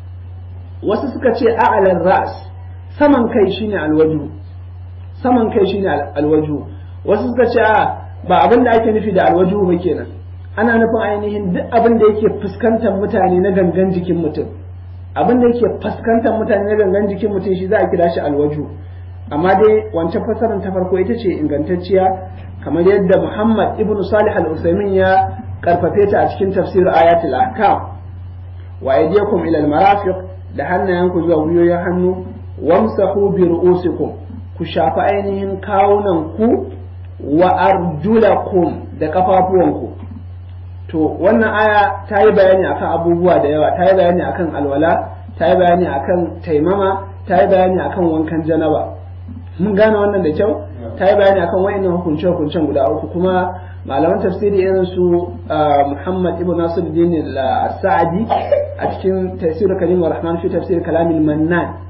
Speaker 1: wasu suka ce a'alar ras saman kai shine alwajhu saman kai shine alwajhu wasu suka ce a ba abin da ake nufi da alwaju ba kenan ana nufin ainihin duk abin da yake fuskantar mutane na gangan jikin mutum abin da yake fuskantar mutane na gangan jikin mutum shi za a kira shi alwaju amma dai wancan fasarar ta farko ita ce ingantacciya kamar yadda Muhammad ibn Salih al-Utsaimin ya karfafe ta a cikin tafsir ayatul ahkam wa aydiyakum ila al-marafiq da hannayenku zuwa gwiwoyin hannu wamsahu bi ru'usikum ku shafa ainihin kawunan ku wa arjulakum da kafafuwanku to wannan aya ta yi bayani akan abubuwa da yawa ta yi bayani akan alwala ta yi bayani akan taimama ta yi bayani akan wankan janaba mun gane wannan da kyau ta yi bayani akan wa'annan hukunce hukuncen guda uku kuma malaman tafsiri irin su Muhammad ibn Nasiruddin al-Sa'di a cikin tafsir Kalim wa Rahman fi tafsir Kalamil Mannan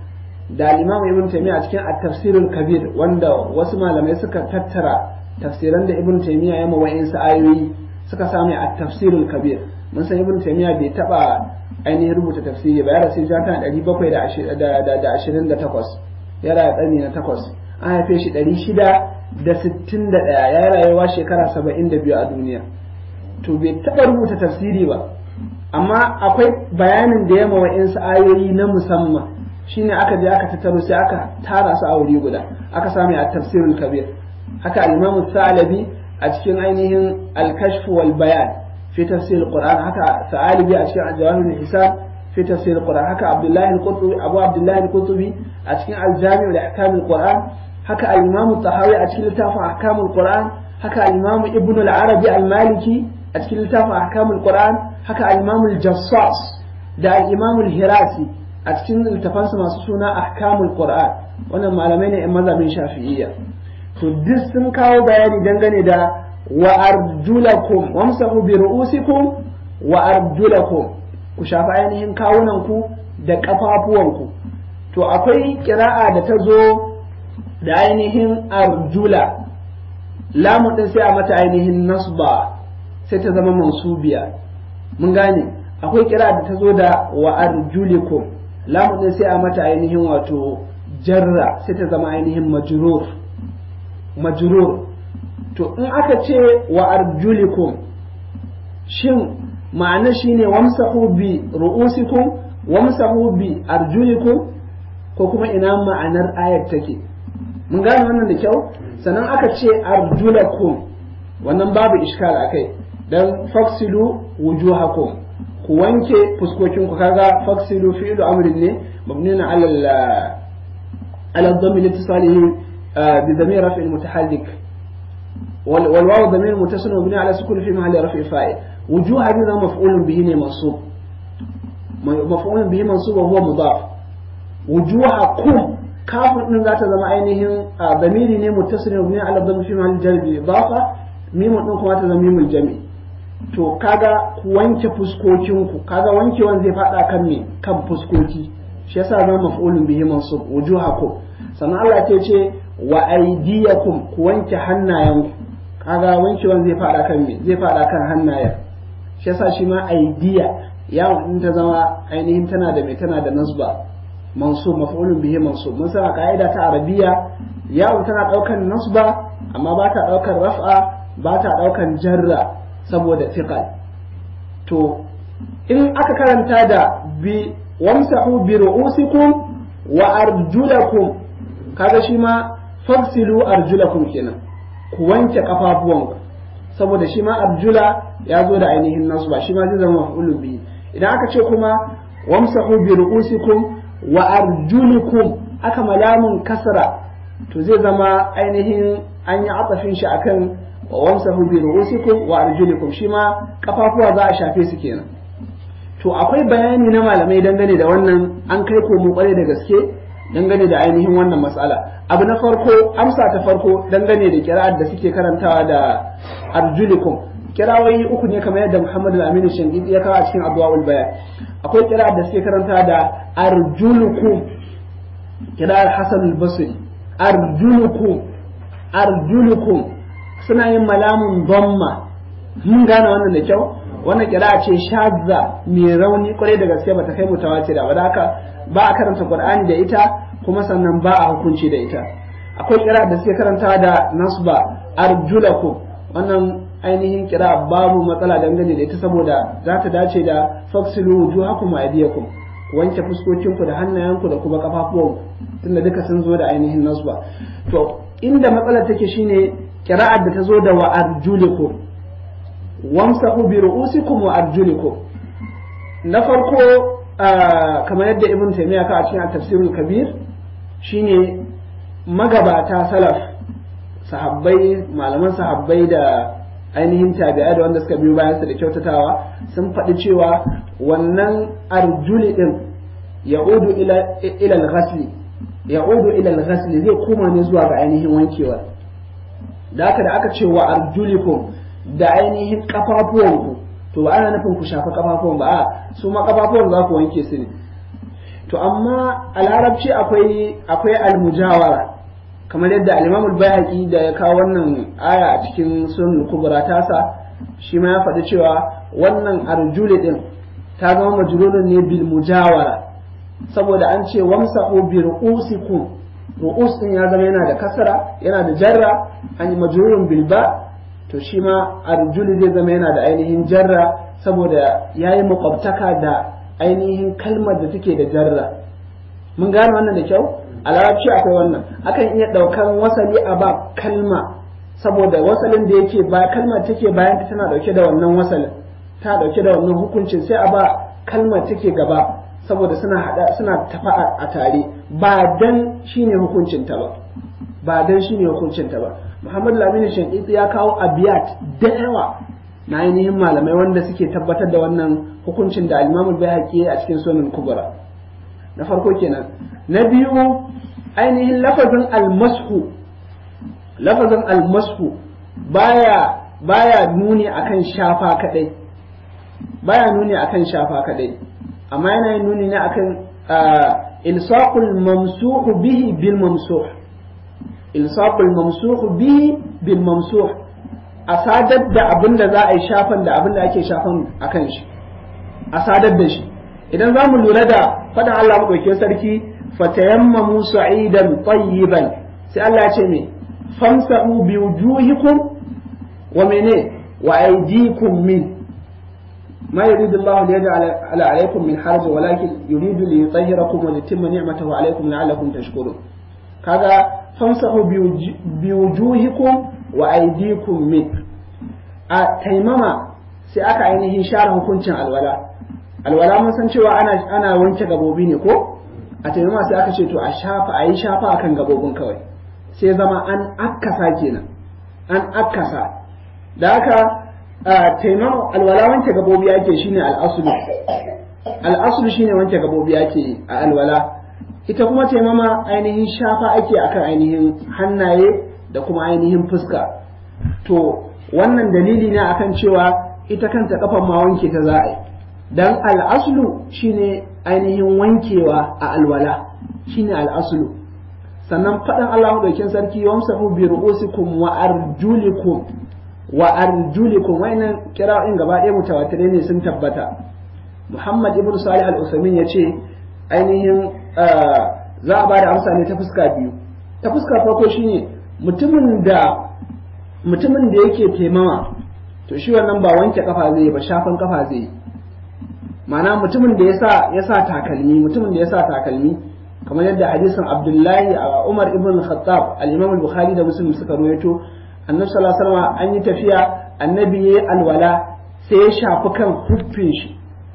Speaker 1: da al-imam ibn taymiya a cikin at-tafsirul kabir wanda wasu malamai suka tattara tafsiran da ibn taymiya ya ma wa'insu ayoyi suka samu at-tafsirul kabir mun san ibn taymiya bai taba ainihin rubuta tafsiri ba ya rasu ja tana ɗari bakwai da ashirin da takwas ya raya ƙarni na takwas an haife shi ɗari shida da sittin da ɗaya ya rayuwa shekara saba'in da biyu a duniya to bai taɓa rubuta tafsiri ba amma akwai bayanin da ya mawa insu ayoyi na musamman shine aka je aka tattaro sai aka tara su a wuri guda aka sami a tafsirul kabir haka al-imamu salabi a cikin ainihin al-kashf wal bayan في تفسير القرآن هكا ثعالبي أشكال جواهر الحساب في تفسير القرآن هكا عبد الله القرطبي أبو عبد الله القرطبي أشكال الجامع لأحكام القرآن هكا الإمام الطحاوي أشكال تافع أحكام القرآن هكا الإمام ابن العربي المالكي أشكال تافع أحكام القرآن هكا الإمام الجصاص دا الإمام الهراسي أشكال التفانس مصصونا أحكام القرآن wannan malamai ne 'yan mazhabin shafi'iyya to duk sun kawo bayani dangane da wa arjulakum wamsahu bi ru'usikum wa arjulakum ku shafa ainihin kawunanku da ƙafafuwanku to akwai kira'a da ta zo da ainihin arjula lamun din sai a mata ainihin nasba sai ta zama mansubiya mun gane akwai kira'a da ta zo da wa arjulikum lamun din sai a mata ainihin wato jarra sai ta zama ainihin majrur majrur to in aka ce wa arjulikum shin ma'ana shine wamsahu bi ru'usikum wamsahu bi arjulikum ko kuma ina ma'anar ayar take mun gane wannan da kyau sannan aka ce arjulakum wannan babu iskal akai dan faksilu wujuhakum ku wanke fuskokin ku kaga faksilu fi'lu amrin ne mabniun ala ala dhammi litisalihi bi dhamir raf'il mutahallik والواو ضمير متصل مبني على سكون في محل رفع فاعل وجوه هذا مفعول به منصوب مفعول به منصوب وهو مضاف وجوهكم كاف din za ta zama ainihin damiri ne muttasil mabni ala dhammi fi mahall jar bi idafa mimun din kuma ta zama mimul jami to kaga ku wanke fuskokinku kaga wankewan zai fada kan me kan fuskoki shi yasa zama maf'ulun bihi mansub wujuhakum sannan Allah ta ce wa aydiyakum ku wanke hannayenku kaga wankewan zai fada kan me zai fada kan hannayen shi yasa shi ma aidiya yawon in ta zama ainihin tana da mai tana da nasba mansub maf'ulun bihi mansub mun san ka'ida ta arabiya yawon tana daukan nasba amma ba ta daukan raf'a ba ta daukan jarra saboda thiqal to in aka karanta da bi wamsahu bi ru'usikum wa arjulakum kaga shi ma fagsilu arjulakum kenan ku wanke kafafuwanku saboda shi ma arjula ya zo da ainihin nasu ba shi ma zai zama maf'ulun bihi idan aka ce kuma wamsahu bi ru'usikum wa arjulikum aka malamun kasra to zai zama ainihin an yi atafin shi akan wamsahu bi ru'usikum wa arjulikum shi ma kafafuwa za a shafe su kenan to akwai bayani na malamai dangane da wannan an kai komo kwarai da gaske dangane da ainihin wannan matsala abu na farko amsa ta farko dangane da kira'ar da suke karantawa da arjulikum kirawoyi uku ne kamar yadda Muhammad al-Amin Shangidi ya kawo a cikin Adwaul Bayan akwai kira'ar da suke karantawa da arjulukum kira'ar Hasan al-Basri arjulukum arjulukum suna yin malamun dhamma mun gane wannan da kyau wannan kira'a ce shazza mai rauni kwarai da gaske bata kai mutawatira ba da haka ba a karanta Qur'ani da ita kuma sannan ba a hukunci da ita akwai kira da suke karanta da nasba arjulakum wannan ainihin kira babu matsala dangane da ita saboda za ta dace da faksilu wujuhakum wa aydiyakum ku wanke fuskokinku da hannayenku da kuma kafafuwanku tunda duka sun zo da ainihin nasba to inda matsalar take shine kira'ar da ta zo da wa arjulikum wamsahu bi ru'usikum wa arjulikum na farko kamar yadda ibn taymiya ka a cikin tafsirul kabir shine magabata salaf sahabbai malaman sahabbai da ainihin tabi'a da wanda suka biyo bayan su da kyautatawa sun faɗi cewa wannan arjuli din ya'udu ila ila al-ghasli ya'udu ila al-ghasli zai koma ne zuwa ga ainihin wankewa da haka da aka ce wa arjulikum da ainihin kafafuwanku to ba ana nufin ku shafa kafafuwan ba a su ma kafafuwan za ku wanke su ne to amma a larabci akwai akwai almujawara kamar yadda al-Imam al-Bayhaqi da ya kawo wannan aya a cikin sunan kubra tasa shi ma ya faɗi cewa wannan arjuli din ta zama majrurun ne bil mujawara saboda an ce wamsahu bi ru'usikum ru'us din ya zama yana da kasara yana da jarra an yi majrurun bil ba to shi ma arjuli zai zama yana da ainihin jarra saboda yayi makwabtaka da ainihin kalmar da take da jarra mun gane wannan da kyau a larabci akwai wannan akan iya ɗaukan wasali a ba kalma saboda wasalin da yake ba kalmar take bayan tana dauke da wannan wasalin ta dauke da wannan hukuncin sai a ba kalmar take gaba saboda suna hada suna tafa a tare ba dan shine hukuncin ta ba ba dan shine hukuncin ta ba Muhammad Lamini Shankiti ya kawo abiyat da yawa na ainihin malamai wanda suke tabbatar da wannan hukuncin da Imam Al-Baihaqi a cikin Sunan Kubra na farko kenan na biyu ainihin lafazin almashu lafazin almashu baya baya nuni akan shafa kadai baya nuni akan shafa kadai amma yana yin nuni ne akan ilsaqul mamsuhu bihi bil mamsuh ilsaqul mamsuhu bihi bil mamsuh a sadar da abin da za a yi shafan da abin da ake shafan akan shi a sadar da shi idan za mu lura da faɗin Allah maɗauke sarki fatayammamu sa'idan tayyiban sai Allah ya ce me famsa'u bi wujuhikum wa mene wa aydikum min ما يريد الله ليجعل على عليكم من حرج ولكن يريد ليطهركم وليتم نعمته عليكم لعلكم تشكرون كذا فامسحوا بوجوهكم وأيديكم من تيمما sai aka ainihin share hukuncin alwala alwala mun san cewa ana ana wanke gabobi ne ko a taimama sai aka ce to a shafa a yi shafa akan gabobin kawai sai zama an akkasa kenan an akkasa da haka taimama alwala wanke gabobi ake shine al'asulu al'asulu shine wanke gabobi ake a alwala ita kuma taimama ainihin shafa ake akan ainihin hannaye da kuma ainihin fuska to wannan dalili ne akan cewa ita kanta kafan ma wanke ta za a yi dan al'aslu shine ainihin wankewa a alwala shine al'aslu sannan faɗin Allah ɗaukin sarki wamsahu bi ru'usikum wa arjulikum wa arjulikum wayannan kira'in gaba ɗaya mutawatirai ne sun tabbata Muhammad ibn Salih al-Usaimin yace ainihin za a ba da amsa ne ta fuska biyu ta fuska farko shine mutumin da mutumin da yake taimama to shi wannan ba wanke kafa zai ba shafan kafa zai ma'ana mutumin da yasa yasa takalmi mutumin da yasa takalmi kamar yadda hadisin Abdullahi Umar ibn Khattab al-Imam al-Bukhari da Muslim suka rawaito annabi sallallahu alaihi wasallam an yi tafiya annabi yayi alwala sai ya shafi kan huffin shi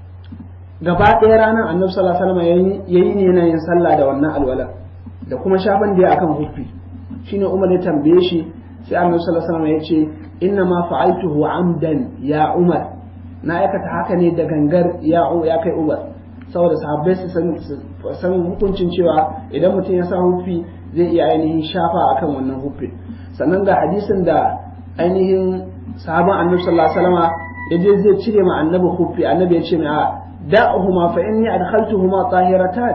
Speaker 1: gaba ɗaya ranar annabi sallallahu alaihi wasallam yayi ne yana yin sallah da wannan alwala da kuma shafan da ya akan huffi shine Umar ya tambaye shi sai annabi sallallahu alaihi wasallam ya ce inna ma fa'altuhu amdan ya Umar na aikata haka ne da gangar ya ya kai Umar saboda sahabbai su san hukuncin cewa idan mutum ya sa huffi zai iya ainihin shafa akan wannan huffi sannan ga hadisin da ainihin sahaban annabi sallallahu alaihi wasallam ya je zai cire ma annabi huffi annabi ya ce mai a da'uhuma fa inni adkhaltuhuma tahiratan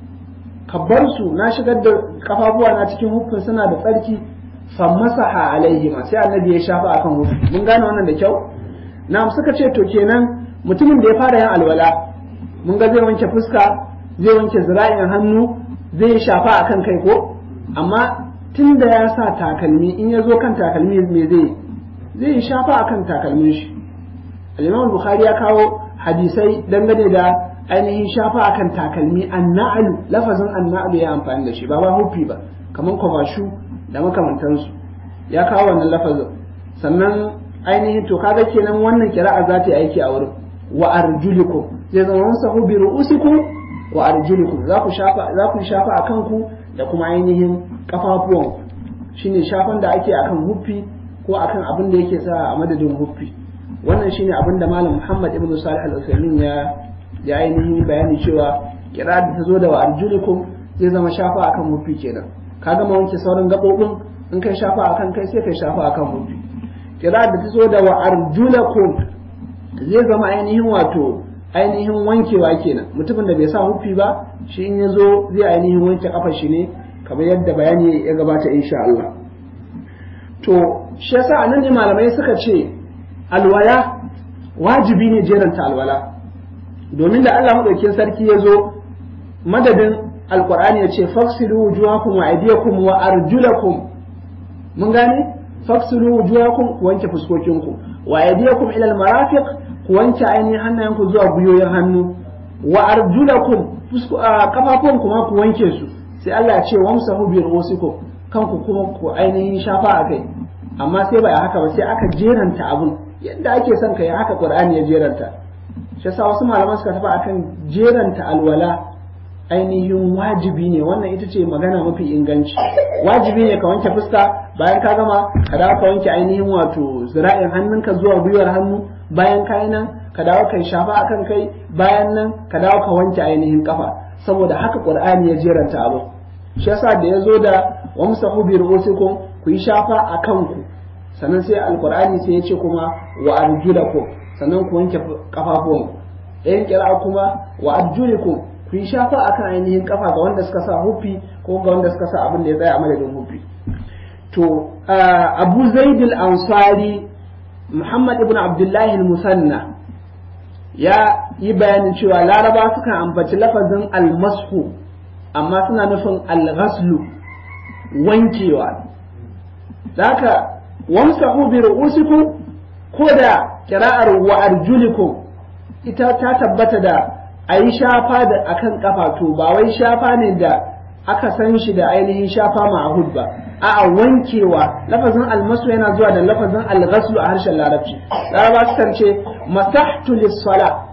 Speaker 1: kabbar su na shigar da kafafuwa na cikin huffin suna da tsarki fammasaha alaihima sai annabi ya shafa akan huffi mun gane wannan da kyau na suka ce to kenan mutumin da ya fara yin alwala mun ga zai wanke fuska zai wanke zira'in hannu zai shafa akan kai ko amma tun da ya sa takalmi in ya zo kan takalmi me zai zai shafa akan takalmin shi al-imam bukhari ya kawo hadisai dangane da ainihin shafa akan takalmi anna'alu lafazin anna'alu ya amfani da shi ba ba hufi ba kaman kwamashu da makamantansu ya kawo wannan lafazin sannan ainihin to kaga kenan wannan kira'a za ta yi aiki a wurin wa arjulikum zai zama musahu bi ru'usikum wa arjulikum za ku shafa za ku shafa akan ku da kuma ainihin kafafuwan shine shafan da ake akan huffi ko akan abin da yake sa a madadin huffi wannan shine abin da malam Muhammad ibn Salih al-Utsaimin ya ya ainihin bayani cewa kira da ta zo da wa arjulikum zai zama shafa akan huffi kenan ka gama wanke sauran gabobin in kai shafa akan kai sai kai shafa akan huffi kira da ta zo da wa arjulakum zai zama ainihin wato ainihin wankewa kenan mutumin da bai sa hufi ba shi in ya zo zai ainihin wanke kafar shi ne kamar yadda bayani ya gabata insha Allah to shi yasa anan ne malamai suka ce alwala wajibi ne jeranta alwala domin da Allah madaukakin sarki ya zo madadin alqur'ani ya ce faksilu wujuhakum wa aydiyakum wa arjulakum mun gane faksilu wujuhakum ku wanke fuskokinku wa aydiyakum ila almarafiq ku wanke ainihin hannayenku zuwa guyoyin hannu wa arjulakum kafafun kuma ku wanke su sai Allah ya ce wamsahu bi ru'usikum kanku kuma ku ainihin shafa a kai amma sai ba haka ba sai aka jeranta abun yadda ake son ka yi haka Qur'ani ya jeranta shi yasa wasu malaman suka tafi akan jeranta alwala ainihin wajibi ne wannan ita ce magana mafi inganci wajibi ne ka wanke fuska bayan ka gama ka dawo ka wanke ainihin wato zira'in hannunka zuwa gwiwar hannu bayan ka yi nan ka dawo ka shafa akan kai bayan nan ka dawo ka wanke ainihin kafa saboda haka qur'ani ya jeranta abu shi yasa da ya zo da wamsahu bi ru'usikum ku yi shafa a kanku sannan sai alqur'ani sai ya ce kuma wa arjulakum sannan ku wanke kafafuwanku ɗayan kira kuma wa arjulikum ku yi shafa akan ainihin kafa ga wanda suka sa hufi ko ga wanda suka sa abin da ya tsaya a madadin hufi to abu zaid ansari muhammad ibn abdullahi al-musanna ya yi bayanin cewa laraba sukan ambaci lafazin almashu amma suna nufin alghaslu wankewa haka wamsahu bi ru'usikum ko da kira'ar wa arjulikum ita ta tabbata da a yi shafa da akan kafa to ba wai shafa ne da aka san shi da ainihin shafa ma'ahud ba a'a wankewa lafazin almasu yana zuwa da lafazin alghaslu a harshen larabci laraba sukan ce masahtu lis-sala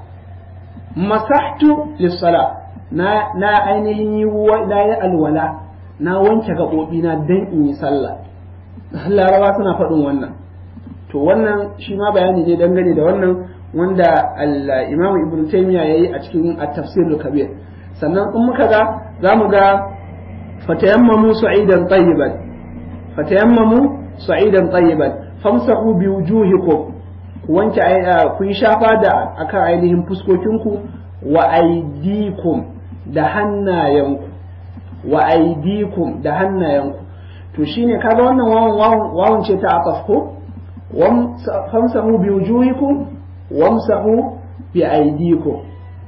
Speaker 1: masahtu lis-sala na na ainihin yi na yi alwala na wanke gaɓoɓi na dan in yi sallah laraba suna faɗin wannan to wannan shi ma bayani ne dangane da wannan wanda al-imam ibn taymiya yayi a cikin at-tafsir al-kabir sannan in muka ga zamu ga fatayammamu sa'idan tayyiban fatayammamu sa'idan tayyiban famsahu bi wujuhikum ku wanke ku yi shafa da akan ainihin fuskokinku wa aidikum da hannayenku wa aidikum da hannayenku to shine kaga wannan wawan wawan ce ta aqaf ko famsahu bi wujuhikum wamsahu bi aidikum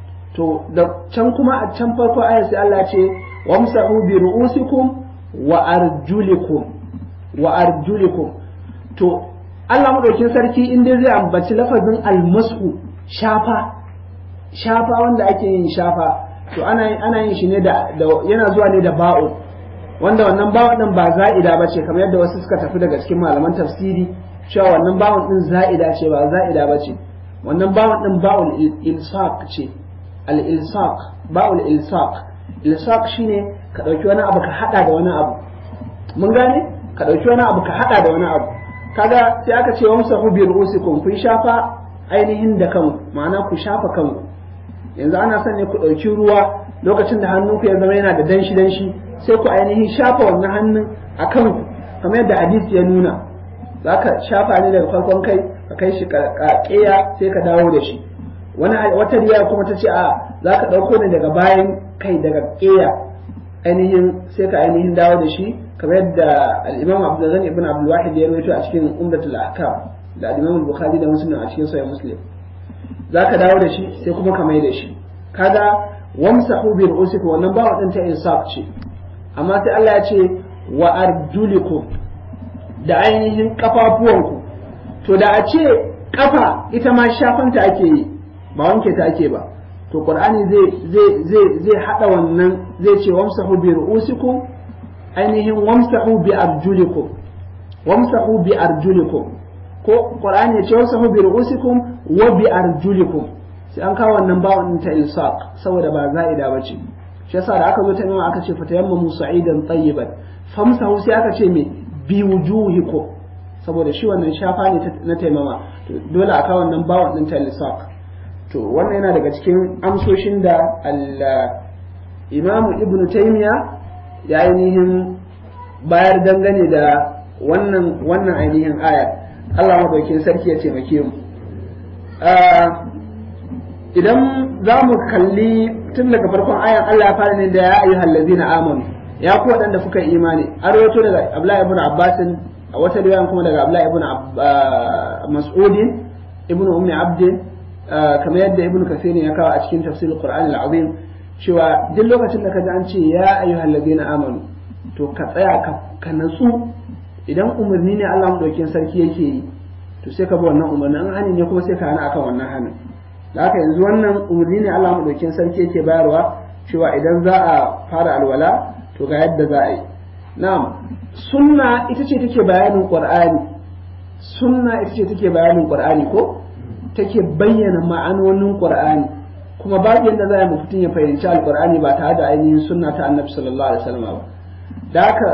Speaker 1: to da can kuma a can farko ayar sai Allah ce wamsahu bi ru'usikum wa arjulikum wa arjulikum to Allah madaukin sarki in dai zai ambaci lafazin almasu shafa shafa wanda ake yin shafa to ana ana yin shi ne da yana zuwa ne da ba'u wanda wannan ba'un din ba za'ida bace kamar yadda wasu suka tafi daga cikin malaman tafsiri cewa wannan ba'un din za'ida ce ba za'ida bace wannan ba'un din ba'ul ilsaq ce al ilsaq ba'ul ilsaq ilsaq shine ka dauki wani abu ka hada da wani abu mun gane ka dauki wani abu ka hada da wani abu kaga sai aka ce wamsahu bi ru'usikum kun shafa ainihin da kanku ma'ana ku shafa kanku yanzu ana son ne ku dauki ruwa lokacin da hannunku ya zama yana da danshi danshi sai ku ainihin shafa wannan hannun a kanku kamar yadda hadisi ya nuna za ka shafa ne daga farkon kai ka kai shi ƙeya sai ka dawo da shi wani wata riya kuma ta ce a za ka ɗauko ne daga bayan kai daga ƙeya ainihin sai ka ainihin dawo da shi kamar yadda al-imam abdulghani ibn abdul wahid ya rawaito a cikin umdatul ahkam da al-imam bukhari da muslim a cikin sahih muslim za ka dawo da shi sai kuma ka mai da shi kaga wamsahu bi ru'usikum wannan ba wadanta insaf ce amma sai Allah ya ce wa arjulikum da ainihin kafafuwanku to da a ce kafa ita ma shafanta ake yi ba wanke ta ake ba to qur'ani zai zai zai zai hada wannan zai ce wamsahu bi ru'usikum ainihin wamsahu bi arjulikum wamsahu bi arjulikum ko qur'ani ya ce wamsahu bi ru'usikum wa bi arjulikum sai an kawo wannan bawon ta ilsaq saboda ba za'ida bace shi yasa da aka zo ta nuna aka ce fatayammamu sa'idan tayyiban famsahu sai aka ce me bi wujuhikum saboda shi wannan shafa ne na taimama to dole a kawo wannan bawon din ta ilsaq to wannan yana daga cikin amsoshin da al-imamu ibnu taymiya ya ainihin bayar dangane da wannan wannan ainihin ayar Allah madaukin sarki ya taimake mu idan za mu kalli tun daga farkon ayan Allah ya fara ne da ya ayyuhal ladzina amanu ya ku waɗanda kuka yi imani an rawaito daga Abdullahi ibn Abbas a wata riwayan kuma daga Abdullahi ibn Mas'ud ibn Ummi Abd kamar yadda Ibn Kathir ya kawo a cikin tafsirul Qur'an al-Azim cewa duk lokacin da ka ji an ce ya ayyuhal ladzina amanu to ka tsaya ka natsu idan umarni ne Allah madaukakin sarki yake yi to sai ka bi wannan umarni an hani ne kuma sai ka hana akan wannan hanin da haka yanzu wannan umarni ne Allah madaukakin sarki yake bayarwa cewa idan za a fara alwala to ga yadda za a yi na'am sunna ita ce take bayanin qur'ani sunna ita ce take bayanin qur'ani ko take bayyana ma'anonin qur'ani kuma babu yadda za a mutum ya fahimci alqur'ani ba tare da ainihin sunna ta annabi sallallahu alaihi wasallam ba da haka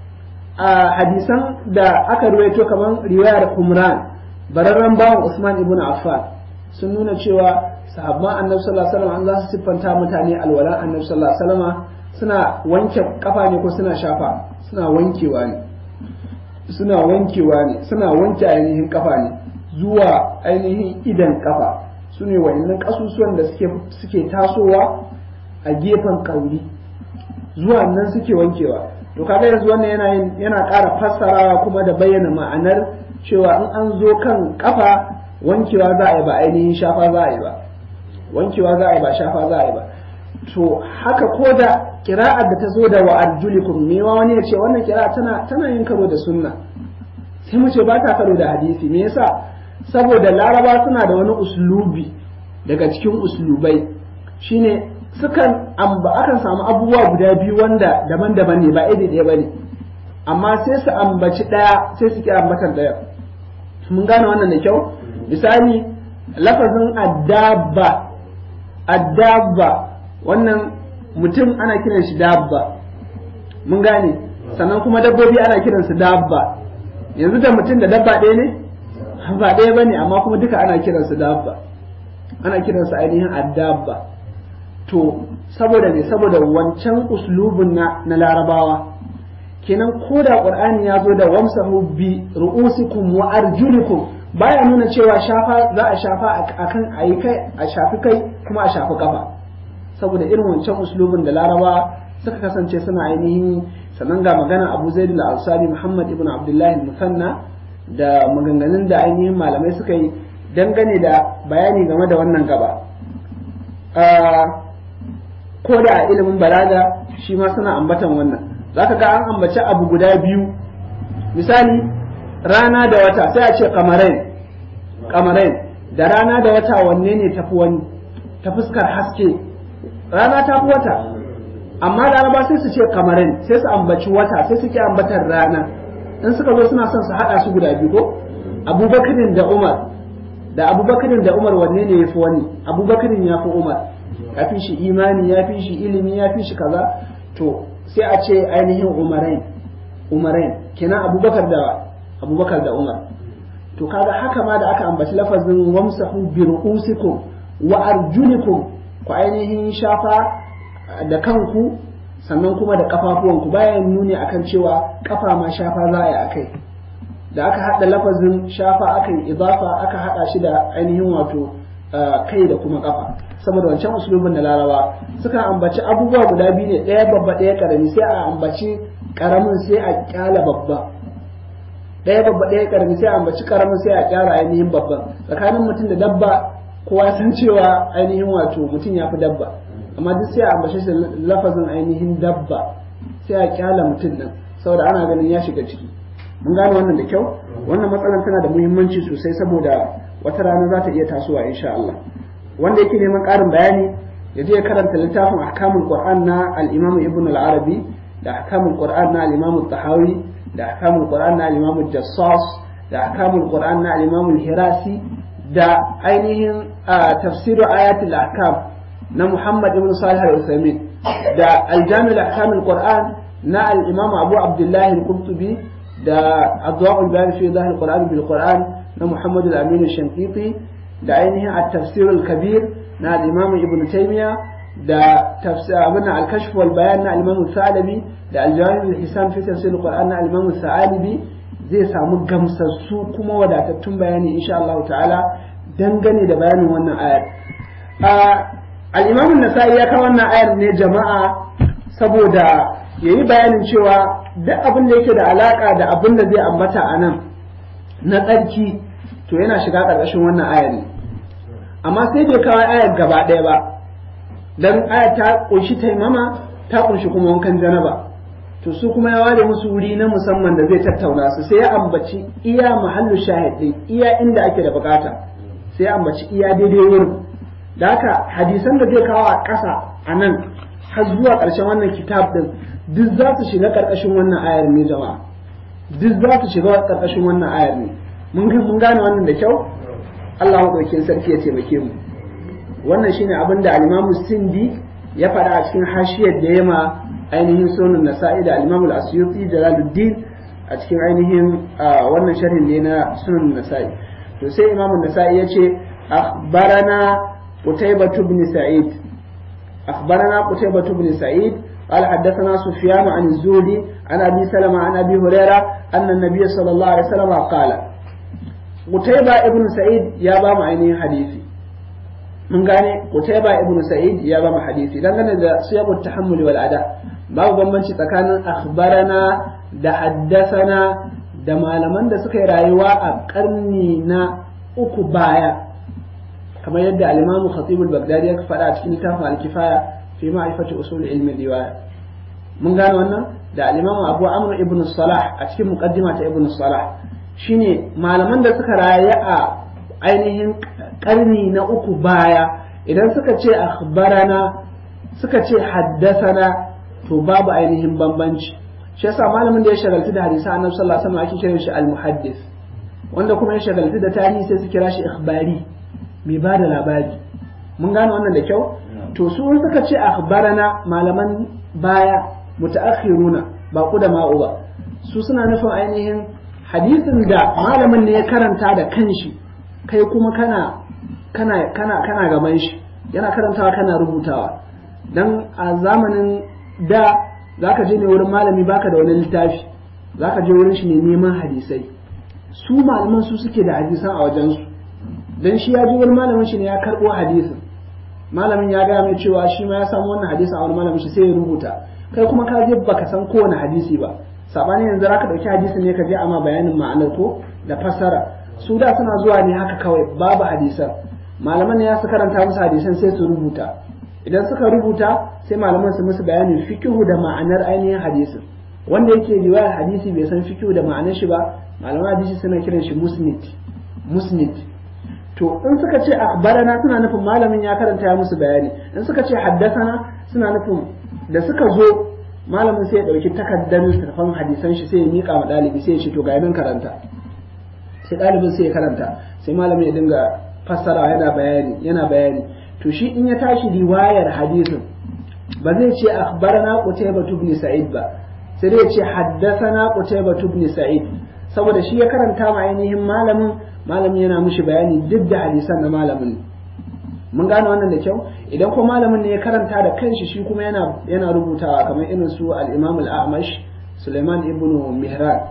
Speaker 1: a hadisan da aka ruwaito kamar riwayar Umran bararren bawan Usman ibn Affan sun nuna cewa sahabban annabi sallallahu alaihi wasallam an za su siffanta mutane alwalan annabi sallallahu alaihi wasallam suna wanke kafa ne ko suna shafa suna wankewa ne suna wankewa ne suna wanke ainihin kafa ne zuwa ainihin idan kafa su ne wayannan kasusuwan da suke suke tasowa a gefen kauri zuwa nan suke wankewa to kaga yanzu wannan yana yana ƙara fassarawa kuma da bayyana ma'anar cewa in an zo kan kafa wankewa za a yi ba ainihin shafa za a yi ba wankewa za a yi ba shafa za a yi ba to haka ko da kira'ar da ta zo da wa arjulikum me wa wani ya ce wannan kira'a tana tana yin karo da sunna sai mu ce ba ta karo da hadisi me yasa saboda laraba suna da wani uslubi daga cikin uslubai shine sukan amba akan samu abubuwa guda biyu wanda daban-daban ne ba iri ɗaya bane amma sai su ambaci ɗaya sai su ki ambatan ɗaya mun gane wannan da kyau misali lafazin addabba addabba wannan mutum ana kiran shi dabba mun gane sannan kuma dabbobi ana kiran su dabba yanzu da mutum da dabba ɗaya ne ba ɗaya bane amma kuma duka ana kiran su dabba ana kiran su ainihin addabba to saboda ne saboda wancan uslubun na na larabawa kenan ko da qur'ani ya zo da wamsahu bi ru'usikum wa arjulikum baya nuna cewa shafa za a shafa akan ayi kai a shafi kai kuma a shafi kafa saboda irin wancan uslubin da laraba suka kasance suna ainihin sannan ga magana abu zaid al-ansari muhammad ibn abdullahi al-musanna da maganganun da ainihin malamai suka yi dangane da bayani game da wannan gaba ko da a ilimin balaga shi ma suna ambatan wannan zaka ga an ambaci abu guda biyu misali rana da wata sai a ce kamarain kamarain da rana da wata wanne ne tafi wani ta fuskar haske rana ta fi wata amma laraba sai su ce kamarain sai su ambaci wata sai suke ambatar rana in suka zo suna son su haɗa su guda biyu ko abubakarin da umar da abubakarin da umar wanne ne ya fi wani abubakarin ya fi umar ya fi shi imani ya fi shi ilimi ya fi shi kaza to sai a ce ainihin umarain umarain kenan abubakar da abubakar da umar to kaga haka ma da aka ambaci lafazin wamsahu bi ru'usikum wa arjulikum ku ainihin shafa da kanku sannan kuma da kafafuwanku bayan nuni akan cewa kafa ma shafa za a yi akai da aka haɗa lafazin shafa aka yi idafa aka haɗa shi da ainihin wato kai da kuma kafa saboda wancan usulubin da laraba suka ambaci abubuwa guda biyu ne ɗaya babba ɗaya karami sai a ambaci karamin sai a kyala babba ɗaya babba ɗaya karami sai a ambaci karamin sai a kyara ainihin babban tsakanin mutum da dabba kowa san cewa ainihin wato mutum ya fi dabba amma duk sai a ambace shi lafazin ainihin dabba sai a kyala mutum nan saboda ana ganin ya shiga ciki mun gane wannan da kyau wannan matsalar tana da muhimmanci sosai saboda wata rana za ta iya tasowa insha Allah wanda yake neman ƙarin bayani ya je karanta littafin ahkamul qur'an na al-imam ibn al-arabi da ahkamul qur'an na al-imam tahawi da ahkamul qur'an na al-imam jassas da ahkamul qur'an na al-imam hirasi da ainihin tafsiru ayatul ahkam na muhammad ibn salih al-usaimin da al-jami' al-ahkam al-qur'an na al-imam abu abdullah al-qurtubi da adwa'ul bayan fi zahir al-qur'an bil qur'an na muhammad al-amin al-shanqiti da ainihin at-tafsir al-kabir na al-imam ibn taymiya da tafsir abin al-kashf wal bayan na al-imam al-salabi da al-jami' al-hisan fi tafsir al-qur'an na al-imam al-sa'alibi zai samu gamsassu kuma wadatattun bayani insha Allah ta'ala dangane da bayanin wannan ayar al-imam an-nasa'i ya kawo wannan ayar ne jama'a saboda yayi bayanin cewa duk abin da yake da alaka da abin da zai ambata a nan na tsarki to yana shiga ƙarƙashin wannan ayar ne amma sai bai kawo ayar gaba ɗaya ba dan ayar ta ƙunshi taimama ta ƙunshi kuma wankan janaba to su kuma ya ware musu wuri na musamman da zai tattauna su sai ya ambaci iya mahallu shahid din iya inda ake da bukata sai ya ambaci iya daidai wurin da haka hadisan da zai kawo a ƙasa a nan har zuwa ƙarshen wannan kitab din duk za su shiga ƙarƙashin wannan ayar ne jama'a duk za su shiga ƙarƙashin wannan ayar ne mun gane wannan da kyau Allah maɗaukin sarki ya taimake mu wannan shine abin da al-Imam Sindi ya faɗa a cikin hashiyar da ya ma ainihin sunan nasa'i da al-imam al-asyuti jalaluddin a cikin ainihin wannan sharhin ne na sunan nasa'i to sai imam nasa'i ya ce akhbarana qutaybah ibn sa'id akhbarana qutaybah ibn sa'id قال حدثنا سفيان عن الزهري عن ابي سلمه عن ابي هريره ان النبي صلى الله عليه وسلم قال قتيبة ابن سعيد يا بام عيني حديثي mun gane Qutayba ibn Sa'id ya ba mu hadisi dangane da siyaqut tahammul wal ada babu bambanci tsakanin akhbarana da haddasana da malaman da suka yi rayuwa a karni na uku baya kamar yadda al-Imam Khatib al-Baghdadi ya faɗa a cikin littafin al-Kifaya fi ma'rifati usul ilmi riwaya mun gane wannan da al-Imam Abu Amr ibn Salah a cikin muqaddima ta ibn Salah shine malaman da suka rayu a ainihin karni na uku baya idan suka ce akhbarana suka ce haddasana to babu ainihin bambanci shi yasa malamin da ya shagaltu da hadisi annabi sallallahu alaihi wasallam ake kiran shi al-muhaddis wanda kuma ya shagaltu da tarihi sai su kira shi ikhbari mai ba da labari mun gane wannan da kyau to su suka ce akhbarana malaman baya mutaakhiruna ba ku da ma'u ba su suna nufin ainihin hadisin da malamin ne ya karanta da kanshi kai kuma kana kana kana kana gaban shi yana karantawa kana rubutawa dan a zamanin da zaka je ne wurin malami baka da wani littafi zaka je wurin shi ne neman hadisai su malaman su suke da hadisan a wajen su dan shi ya ji wani malamin shi ne ya karbo hadisin malamin ya gaya mai cewa shi ma ya samu wannan hadisin a wani malamin shi sai ya rubuta kai kuma ka je baka san kowane hadisi ba sabani yanzu zaka dauki hadisin ne ka je ama bayanin ma'anar ko da fassara su da suna zuwa ne haka kawai babu hadisan malaman ne ya su karanta musu hadisan sai su rubuta idan suka rubuta sai malaman su musu bayanin fikihu da ma'anar ainihin hadisin wanda yake riwayar hadisi bai san fikihu da ma'anar shi ba malaman hadisi suna kiran shi musnid musnid to in suka ce akhbarana suna nufin malamin ya karanta ya musu bayani in suka ce haddasana suna nufin da suka zo malamin sai ya dauki takardar littattafan hadisan shi sai ya mika ma dalibi sai ya ce to ga nan karanta sai ɗalibin sai ya karanta sai malamin ya dinga fassara yana bayani yana bayani to shi in ya tashi riwayar hadisin ba zai ce akhbarana qutayba ibn sa'id ba sai dai ya ce haddathana qutayba ibn sa'id saboda shi ya karanta ma ainihin malamin malamin yana mushi bayani duk da hadisan na malamin mun gane wannan da kyau idan ko malamin ne ya karanta da kanshi shi kuma yana yana rubutawa kamar irin su al-imam al-a'mash Sulaiman ibn Mihran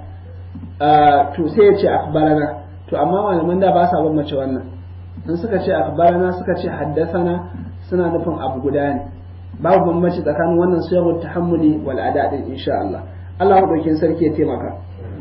Speaker 1: to sai ya ce akhbarana to amma malaman da ba sa bambance wannan in suka ce akhbarana suka ce haddasana suna nufin abu guda ne babu bambanci tsakanin wannan suyarwar tahammuli wal ada din insha Allah Allah madaukin sarki ya taimaka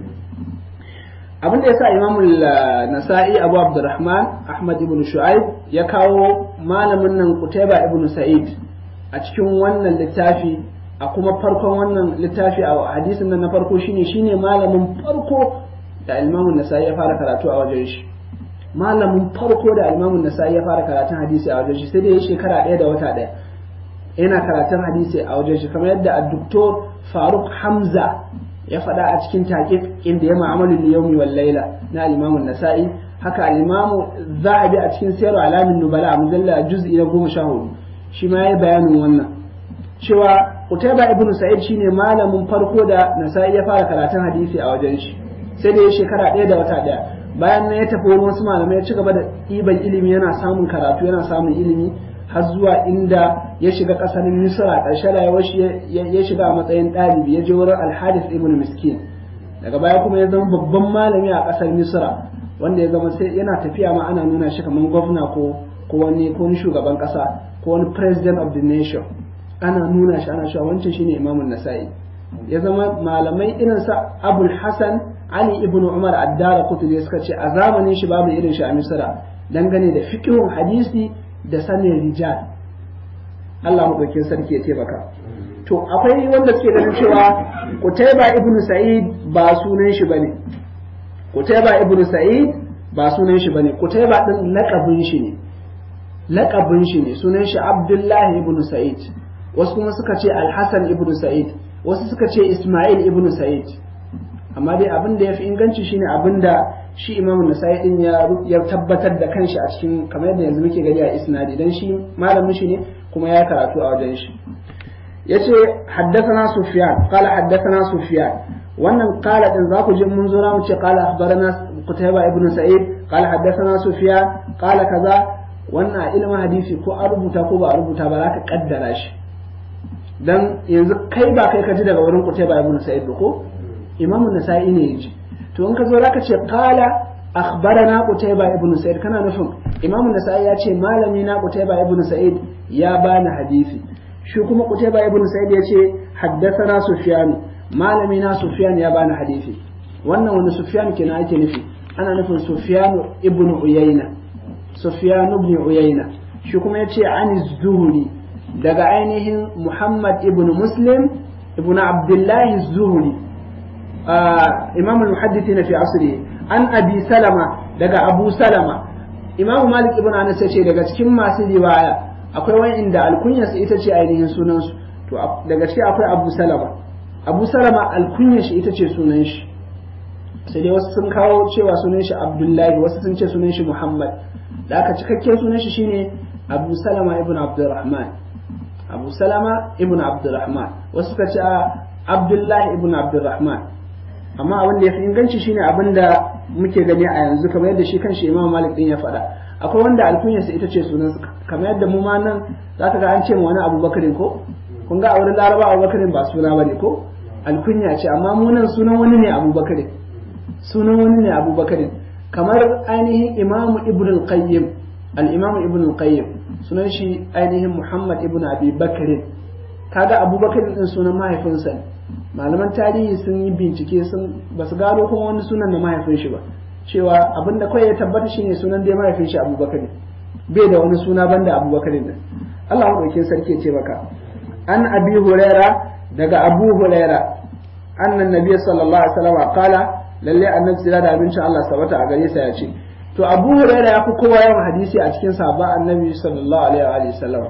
Speaker 1: abin da yasa Imam Nasa'i Abu Abdurrahman Ahmad ibn Shu'aib ya kawo malamin nan Qutayba ibn Sa'id a cikin wannan littafi a kuma farkon wannan littafi a hadisin nan na farko shine shine malamin farko da Imam Nasa'i ya fara karatu a wajen shi malamin farko da Imam Nasa'i ya fara karatun hadisi a wajen shi sai dai shekara ɗaya da wata ɗaya yana karatun hadisi a wajen shi kamar yadda a doktor Faruk Hamza ya faɗa a cikin taƙiq inda ya ma'amalu liyawmi wal laila na al-Imam Nasa'i haka al-Imam Zahabi a cikin Siyar Alamin Nubala a mujalla juz'i na goma sha hudu shi ma yayi bayanin wannan cewa Qutayba ibn Sa'id shine malamin farko da Nasa'i ya fara karatun hadisi a wajen shi sai da ya shekara ɗaya da wata ɗaya bayan nan ya tafi wani wasu malamai ya ci gaba da ɗiban ilimi yana samun karatu yana samun ilimi har zuwa inda ya shiga ƙasar Misra ƙarshe rayuwar shi ya shiga a matsayin ɗalibi ya je wurin Al-Hadith ibn Miskin daga baya kuma ya zama babban malami a ƙasar Misra wanda ya zama sai yana tafiya ma ana nuna shi kamar gwamna ko ko wani ko wani shugaban kasa ko wani president of the nation ana nuna shi ana cewa wancan shine imamun nasa'i ya zama malamai irin sa abul hasan ali ibn umar addara kutubi suka ce a zamanin shi babu irin shi a misra dangane da fiqhun hadisi da sanin rijal Allah madaukin sarki ya taimaka to akwai wanda suke ganin cewa Qutayba ibn Sa'id ba sunan shi bane Qutayba ibn Sa'id ba sunan shi bane Qutayba din laqabin shi ne laqabin shi ne sunan shi Abdullah ibn Sa'id wasu kuma suka ce Al-Hasan ibn Sa'id wasu suka ce Ismail ibn Sa'id amma dai abin da yafi inganci shine abin da shi Imam Nasa'i din ya ya tabbatar da kanshi a cikin kamar yadda yanzu muke gani a isnadi dan shi malamin shi ne kuma ya karatu a wajen shi yace haddathana sufyan qala haddathana sufyan wannan qala din za ku ji mun zo mu ce qala akhbarana qutayba ibn sa'id qala haddathana sufyan qala kaza wannan ilmin hadisi ko a rubuta ko ba a rubuta ba za ka kaddara shi dan yanzu kai ba kai ka ji daga wurin qutayba ibn sa'id ba ko imamu nasa'i ne yaji to in ka zo zaka ce qala akhbarana qutayba ibn sa'id kana nufin imamu nasa'i ya ce malami na qutayba ibn sa'id ya bani hadisi shi kuma Qutayba ibn Sa'id yace haddathana Sufyan malami na Sufyan ya bani hadisi wannan wani Sufyan kenan ake nufi ana nufin Sufyan ibn Uyayna Sufyan ibn Uyayna shi kuma yace an Zuhri daga ainihin Muhammad ibn Muslim ibn Abdullah Zuhri imam al-muhaddithin fi asri an Abi Salama daga Abu Salama Imam Malik ibn Anas yace daga cikin masu riwaya akwai wa'inda alkunyarsa ita ce ainihin sunansu to daga ciki akwai abu salama abu salama alkunyar shi ita ce sunan shi sai dai wasu sun kawo cewa sunan shi abdullahi wasu sun ce sunan shi muhammad da aka cikakken sunan shi shine abu salama ibn abdurrahman abu salama ibn abdurrahman wasu suka ce abdullahi ibn abdurrahman amma abin da ya fi inganci shine abin da muke gani a yanzu kamar yadda shi kanshi imam malik din ya faɗa akwai wanda alkunyarsa ita ce sunan kamar yadda mu ma nan za ka ga an ce wani abubakarin ko kun ga a wurin laraba abubakarin ba suna bane ko alkunya ce amma mu nan sunan wani ne abubakarin sunan wani ne abubakarin kamar ainihin imamu ibn al-qayyim al-imamu ibn al-qayyim sunan shi ainihin muhammad ibn abi bakarin kaga abubakarin din sunan mahaifinsa ne malaman tarihi sun yi bincike sun ba su gano kuma wani sunan da mahaifin shi ba cewa abin da kawai ya tabbata shine sunan dai mahaifin shi abubakar bai da wani suna banda abubakar din Allah maɗaukin sarki ce maka an abi huraira daga abu huraira annan nabiy sallallahu alaihi wasallam qala lalle annabi sira da abincin Allah sabata a gare sa ya ce to abu huraira ya fi kowa yawan hadisi a cikin sahaba annabi sallallahu alaihi wasallam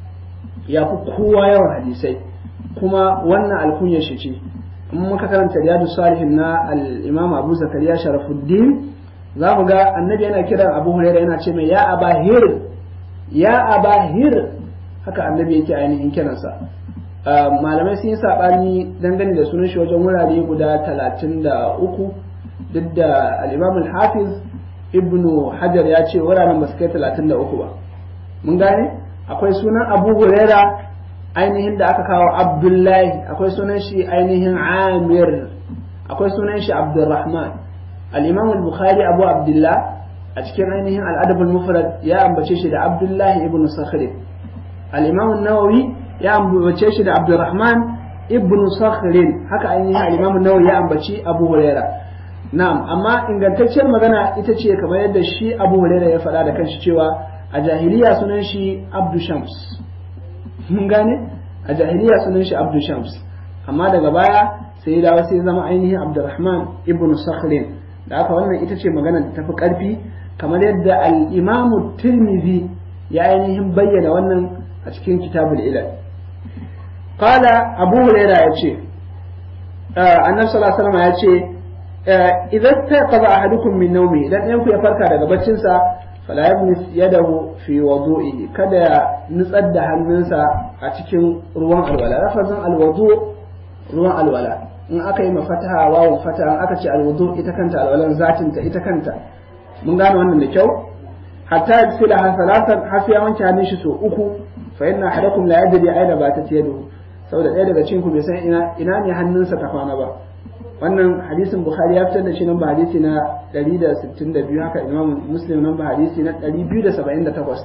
Speaker 1: ya fi kowa yawan hadisai kuma wannan alkunya shi ce in muka karanta riyadu salihin na al-imam abu zakariya sharafuddin za mu ga annabi yana kiran abu huraira yana ce mai ya abahir ya abahir haka annabi yake ainihin kiransa malamai sun yi saɓani dangane da sunan shi wajen wurare guda talatin da uku duk da al-imam al-hafiz ibnu hajar ya ce wuraren ba su kai talatin da uku ba mun gane akwai sunan abu huraira ainihin da aka kawo abdullahi akwai sunan shi ainihin amir akwai sunan shi abdurrahman al-imam al-bukhari abu abdullah a cikin ainihin al-adab al-mufrad ya ambace shi da abdullahi ibn sakhri al-imam an-nawawi ya ambace shi da abdurrahman ibn sakhri haka ainihin al-imam an-nawawi ya ambaci abu huraira na'am amma ingantacciyar magana ita ce kamar yadda shi abu huraira ya faɗa da kanshi cewa a jahiliya sunan shi abdu shams mun gane a jahiliya sunan shi abdu shams amma daga baya sai ya dawo sai ya zama ainihin abdurrahman ibn sakhrin da aka wannan ita ce magana da tafi karfi kamar yadda al-imamu tirmidhi ya ainihin bayyana wannan a cikin kitabul ilal qala abu hurairah yace annabi sallallahu alaihi wasallam yace idan taqaba ahadukum min nawmi idan ɗayan ku ya farka daga baccin sa fala yabnis yadahu fi wudu'ihi kada ya nutsar da hannunsa a cikin ruwan alwala lafazin alwudu ruwan alwala in aka yi mafataha wawun fataha aka ce alwudu ita kanta alwalan zatin ta ita kanta mun gane wannan da kyau hatta yasila ha salatan har sai ya wanke hannun shi so uku fa inna ahadakum la yadri aina batat yaduhu saboda ɗaya daga cikin ku bai san ina ina ne hannunsa ta kwana ba wannan hadisin bukhari ya fitar da shi namba hadisi na 162 haka imam muslim namba hadisi na 278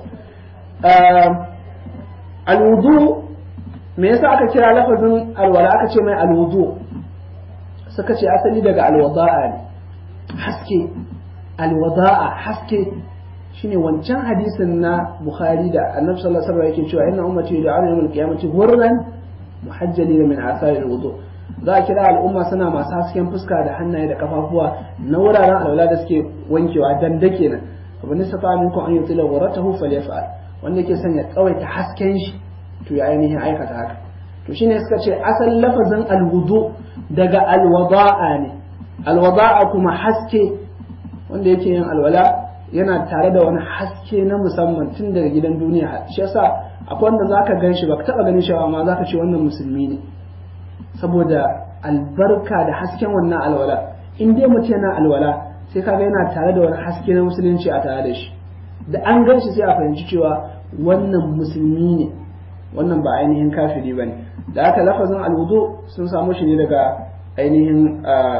Speaker 1: alwudu me yasa aka kira lafazin alwala aka ce mai alwudu suka ce asali daga alwada'a ne haske alwada'a haske shine wancan hadisin na bukhari da annabi sallallahu alaihi wasallam yake cewa inna ummati yud'ana yawm al-qiyamati ghurran muhajjalina min athari al-wudu za a kira al'umma suna masu hasken fuska da hannaye da kafafuwa na wuraren alwala da suke wankewa dan dake nan abin nisa fa minkum an yutila ghuratahu falyaf'al wanda yake son ya tsawaita hasken shi to ya ainihin aikata haka to shine suka ce asal lafazin alwudu daga alwada'a ne alwada'a kuma haske wanda yake yin alwala yana tare da wani haske na musamman tun daga gidan duniya shi yasa akwai wanda zaka gan shi baka taba ganin shi amma zaka ce wannan musulmi ne saboda albarka da hasken wannan alwala in dai mutum yana alwala sai kaga yana tare da wani haske na musulunci a tare da shi da an gan shi sai a fahimci cewa wannan musulmi ne wannan ba ainihin kafiri bane da aka lafazin alwudu sun samu shi ne daga ainihin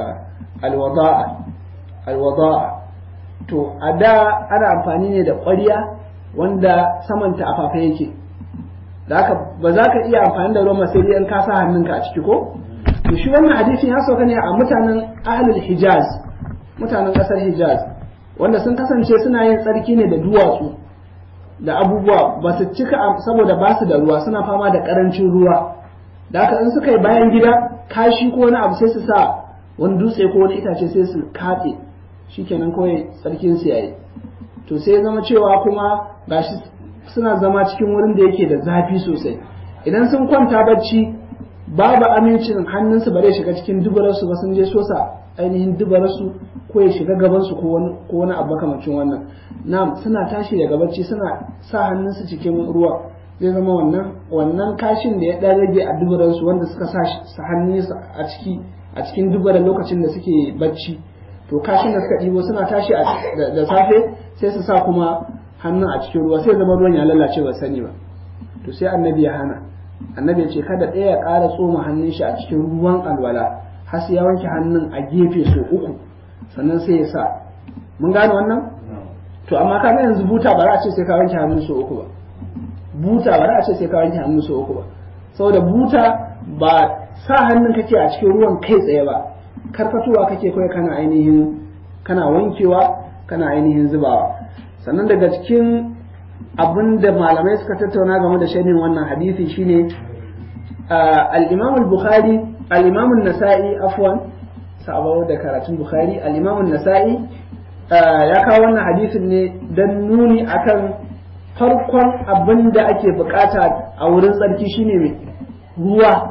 Speaker 1: alwada'a alwada'a to a da ana amfani ne da ƙwarya wanda samanta a fafe yake da haka ba za ka iya amfani da ruwan sai dai in ka sa hannunka a ciki ko to shi wannan hadisin ya sauka ne a mutanen ahlul hijaz mutanen ƙasar hijaz wanda sun kasance suna yin tsarki ne da duwatsu da abubuwa ba su cika saboda ba su da ruwa suna fama da ƙarancin ruwa da haka in suka yi bayan gida kashi ko wani abu sai su sa wani dutse ko wani itace sai su katse shikenan kawai tsarkin su yayi to sai zama cewa kuma gashi suna zama cikin wurin da yake da zafi sosai idan sun kwanta bacci babu amincin hannunsu ba zai shiga cikin dubararsu ba sun je sosa ainihin dubararsu ko ya shiga gabansu ko wani ko wani abu makamacin wannan na'am suna tashi daga bacci suna sa hannunsu cikin ruwa zai zama wannan wannan kashin da ya dan rage a dubararsu wanda suka sa hannunsu a ciki a cikin dubarar lokacin da suke bacci to kashin da suka ɗibo suna tashi da safe sai su sa kuma hannun a cikin ruwa sai zama ruwan ya lalace ba sani ba to sai annabi ya hana annabi ya ce kada ɗaya ya ƙara tsoma hannun shi a cikin ruwan alwala har sai ya wanke hannun a gefe so uku sannan sai ya sa mun gane wannan to amma ka yanzu buta ba za a ce sai ka wanke hannun so uku ba buta ba za a ce sai ka wanke hannun so uku ba saboda buta ba sa hannun kake a cikin ruwan kai tsaye ba karkatowa kake kawai kana ainihin kana wankewa kana ainihin zubawa sannan daga cikin abin da malamai suka tattauna game da shanin wannan hadisi shine al-imam al-bukhari al-imam an-nasa'i afwan sabawa da karatun bukhari al-imam an-nasa'i ya kawo wannan hadisin ne dan nuni akan farkon abin da ake bukata a wurin tsarki shine mai ruwa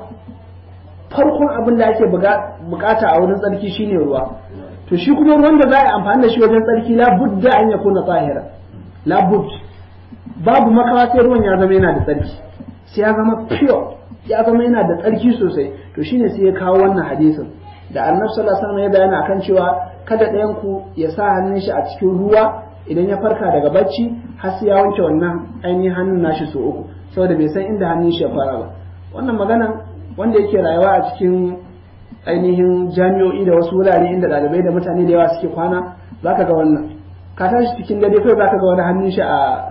Speaker 1: farkon abin da ake bukata a wurin tsarki shine ruwa to shi kuma ruwan da za a yi amfani da shi wajen tsarki la budda an ya kuna tsahira la bud babu makawa sai ruwan ya zama yana da tsarki sai ya zama pure ya zama yana da tsarki sosai to shine sai ya kawo wannan hadisin da annabi sallallahu alaihi wasallam ya bayani akan cewa kada ɗayan ku ya sa hannun shi a cikin ruwa idan ya farka daga bacci har sai ya wanke wannan ainihin hannun nashi so uku saboda bai san inda hannun shi ya fara ba wannan magana wanda yake rayuwa a cikin ainihin jami'o'i da wasu wurare inda ɗalibai da mutane da yawa suke kwana zaka ga wannan ka tashi cikin dare kai zaka ga wani hannun shi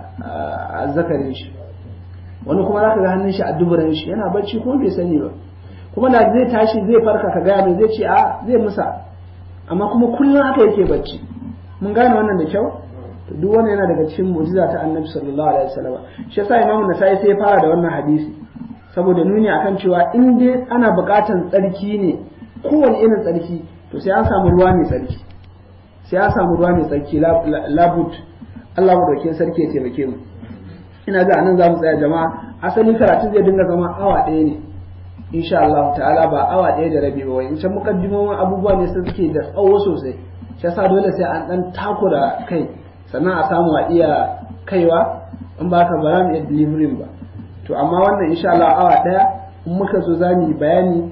Speaker 1: a zakarin shi wani kuma zaka ga hannun shi a duburan shi yana bacci kuma bai sani ba kuma da zai tashi zai farka ka gaya mai zai ce a zai musa amma kuma kullum haka yake bacci mun gane wannan da kyau to duk wannan yana daga cikin mu'jiza ta annabi sallallahu alaihi wasallam shi yasa imamu nasai sai ya fara da wannan hadisi saboda nuni akan cewa in dai ana buƙatar tsarki ne kowane irin tsarki to sai an samu ruwa mai tsarki sai an samu ruwa mai tsarki labut Allah madaukakin sarki ya taimake mu ina ga anan za mu tsaya jama'a asali karatu zai dinga zama awa ɗaya ne insha Allah ta'ala ba awa ɗaya da rabi ba wai in can mukaddimomin abubuwa ne sun suke da tsawo sosai shi yasa dole sai an dan takura kai sannan a samu a iya kaiwa in ba ka ba za mu iya delivering ba to amma wannan insha Allah awa ɗaya in muka so za mu yi bayani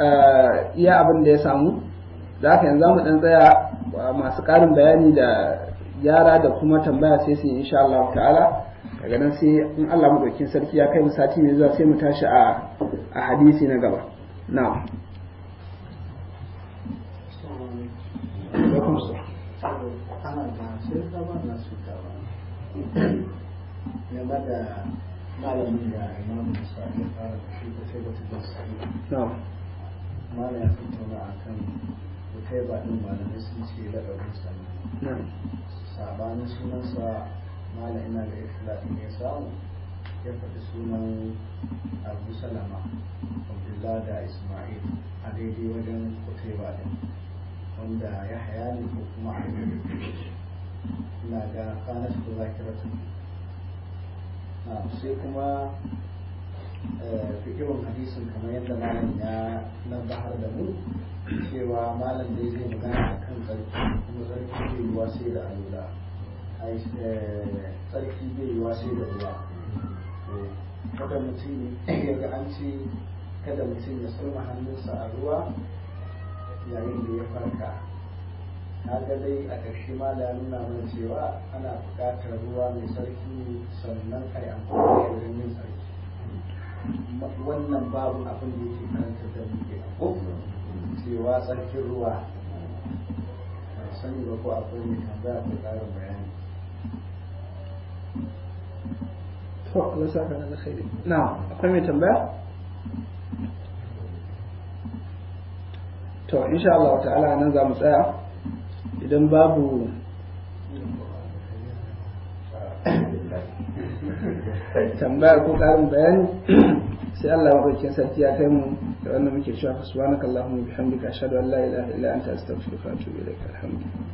Speaker 1: iya abin da ya samu da haka yanzu mu dan tsaya masu ƙarin bayani da yara da kuma tambaya sai su yi insha Allah ta'ala daga nan sai in Allah madaukin sarki ya kai mu sati mai zuwa sai mu tashi a a hadisi na gaba na'am alaikum salam
Speaker 2: ana da sai da ba na su ta ba game da malamin da imamu sa ya fara da shi da sai da su da su
Speaker 1: na'am
Speaker 2: malam ya tattauna a kan bukai ba ɗin malamai sun ce laɗarin sa ne
Speaker 1: na'am
Speaker 2: sabanin sunansa malam ina da ikhtilafin ya samu ya faɗi sunan abu salama abdullah da ismail a daidai wajen kutai ba ɗin wanda ya haya ne ko kuma a ina ga kanas ko zakiratu na sai kuma fikirin hadisin kamar yadda malam ya nabahar da mu cewa malam dai zai magana a kan tsarki kuma tsarki zai yiwa sai da alula tsarki zai yiwa sai da ruwa kada mutum ya ga an ce kada mutum ya tsoma hannunsa a ruwa yayin da ya farka kaga dai a ƙarshe ma da nuna mana cewa ana buƙatar ruwa mai sarki sannan a yi amfani da wajen yin sarki wannan babu abin da yake karanta da muke a cewa tsarkin ruwa ba sani ba ko akwai mai tambaya ko ƙarin bayani
Speaker 1: to Allah saka da alkhairi na'am akwai mai tambaya to insha Allah ta'ala nan za mu tsaya idan babu tambaya ko karin bayani sai Allah madaukakin sarki ya kai mu da wannan muke cewa subhanakallahumma bihamdika ashhadu an la ilaha illa anta astaghfiruka wa atubu ilaik alhamdulillah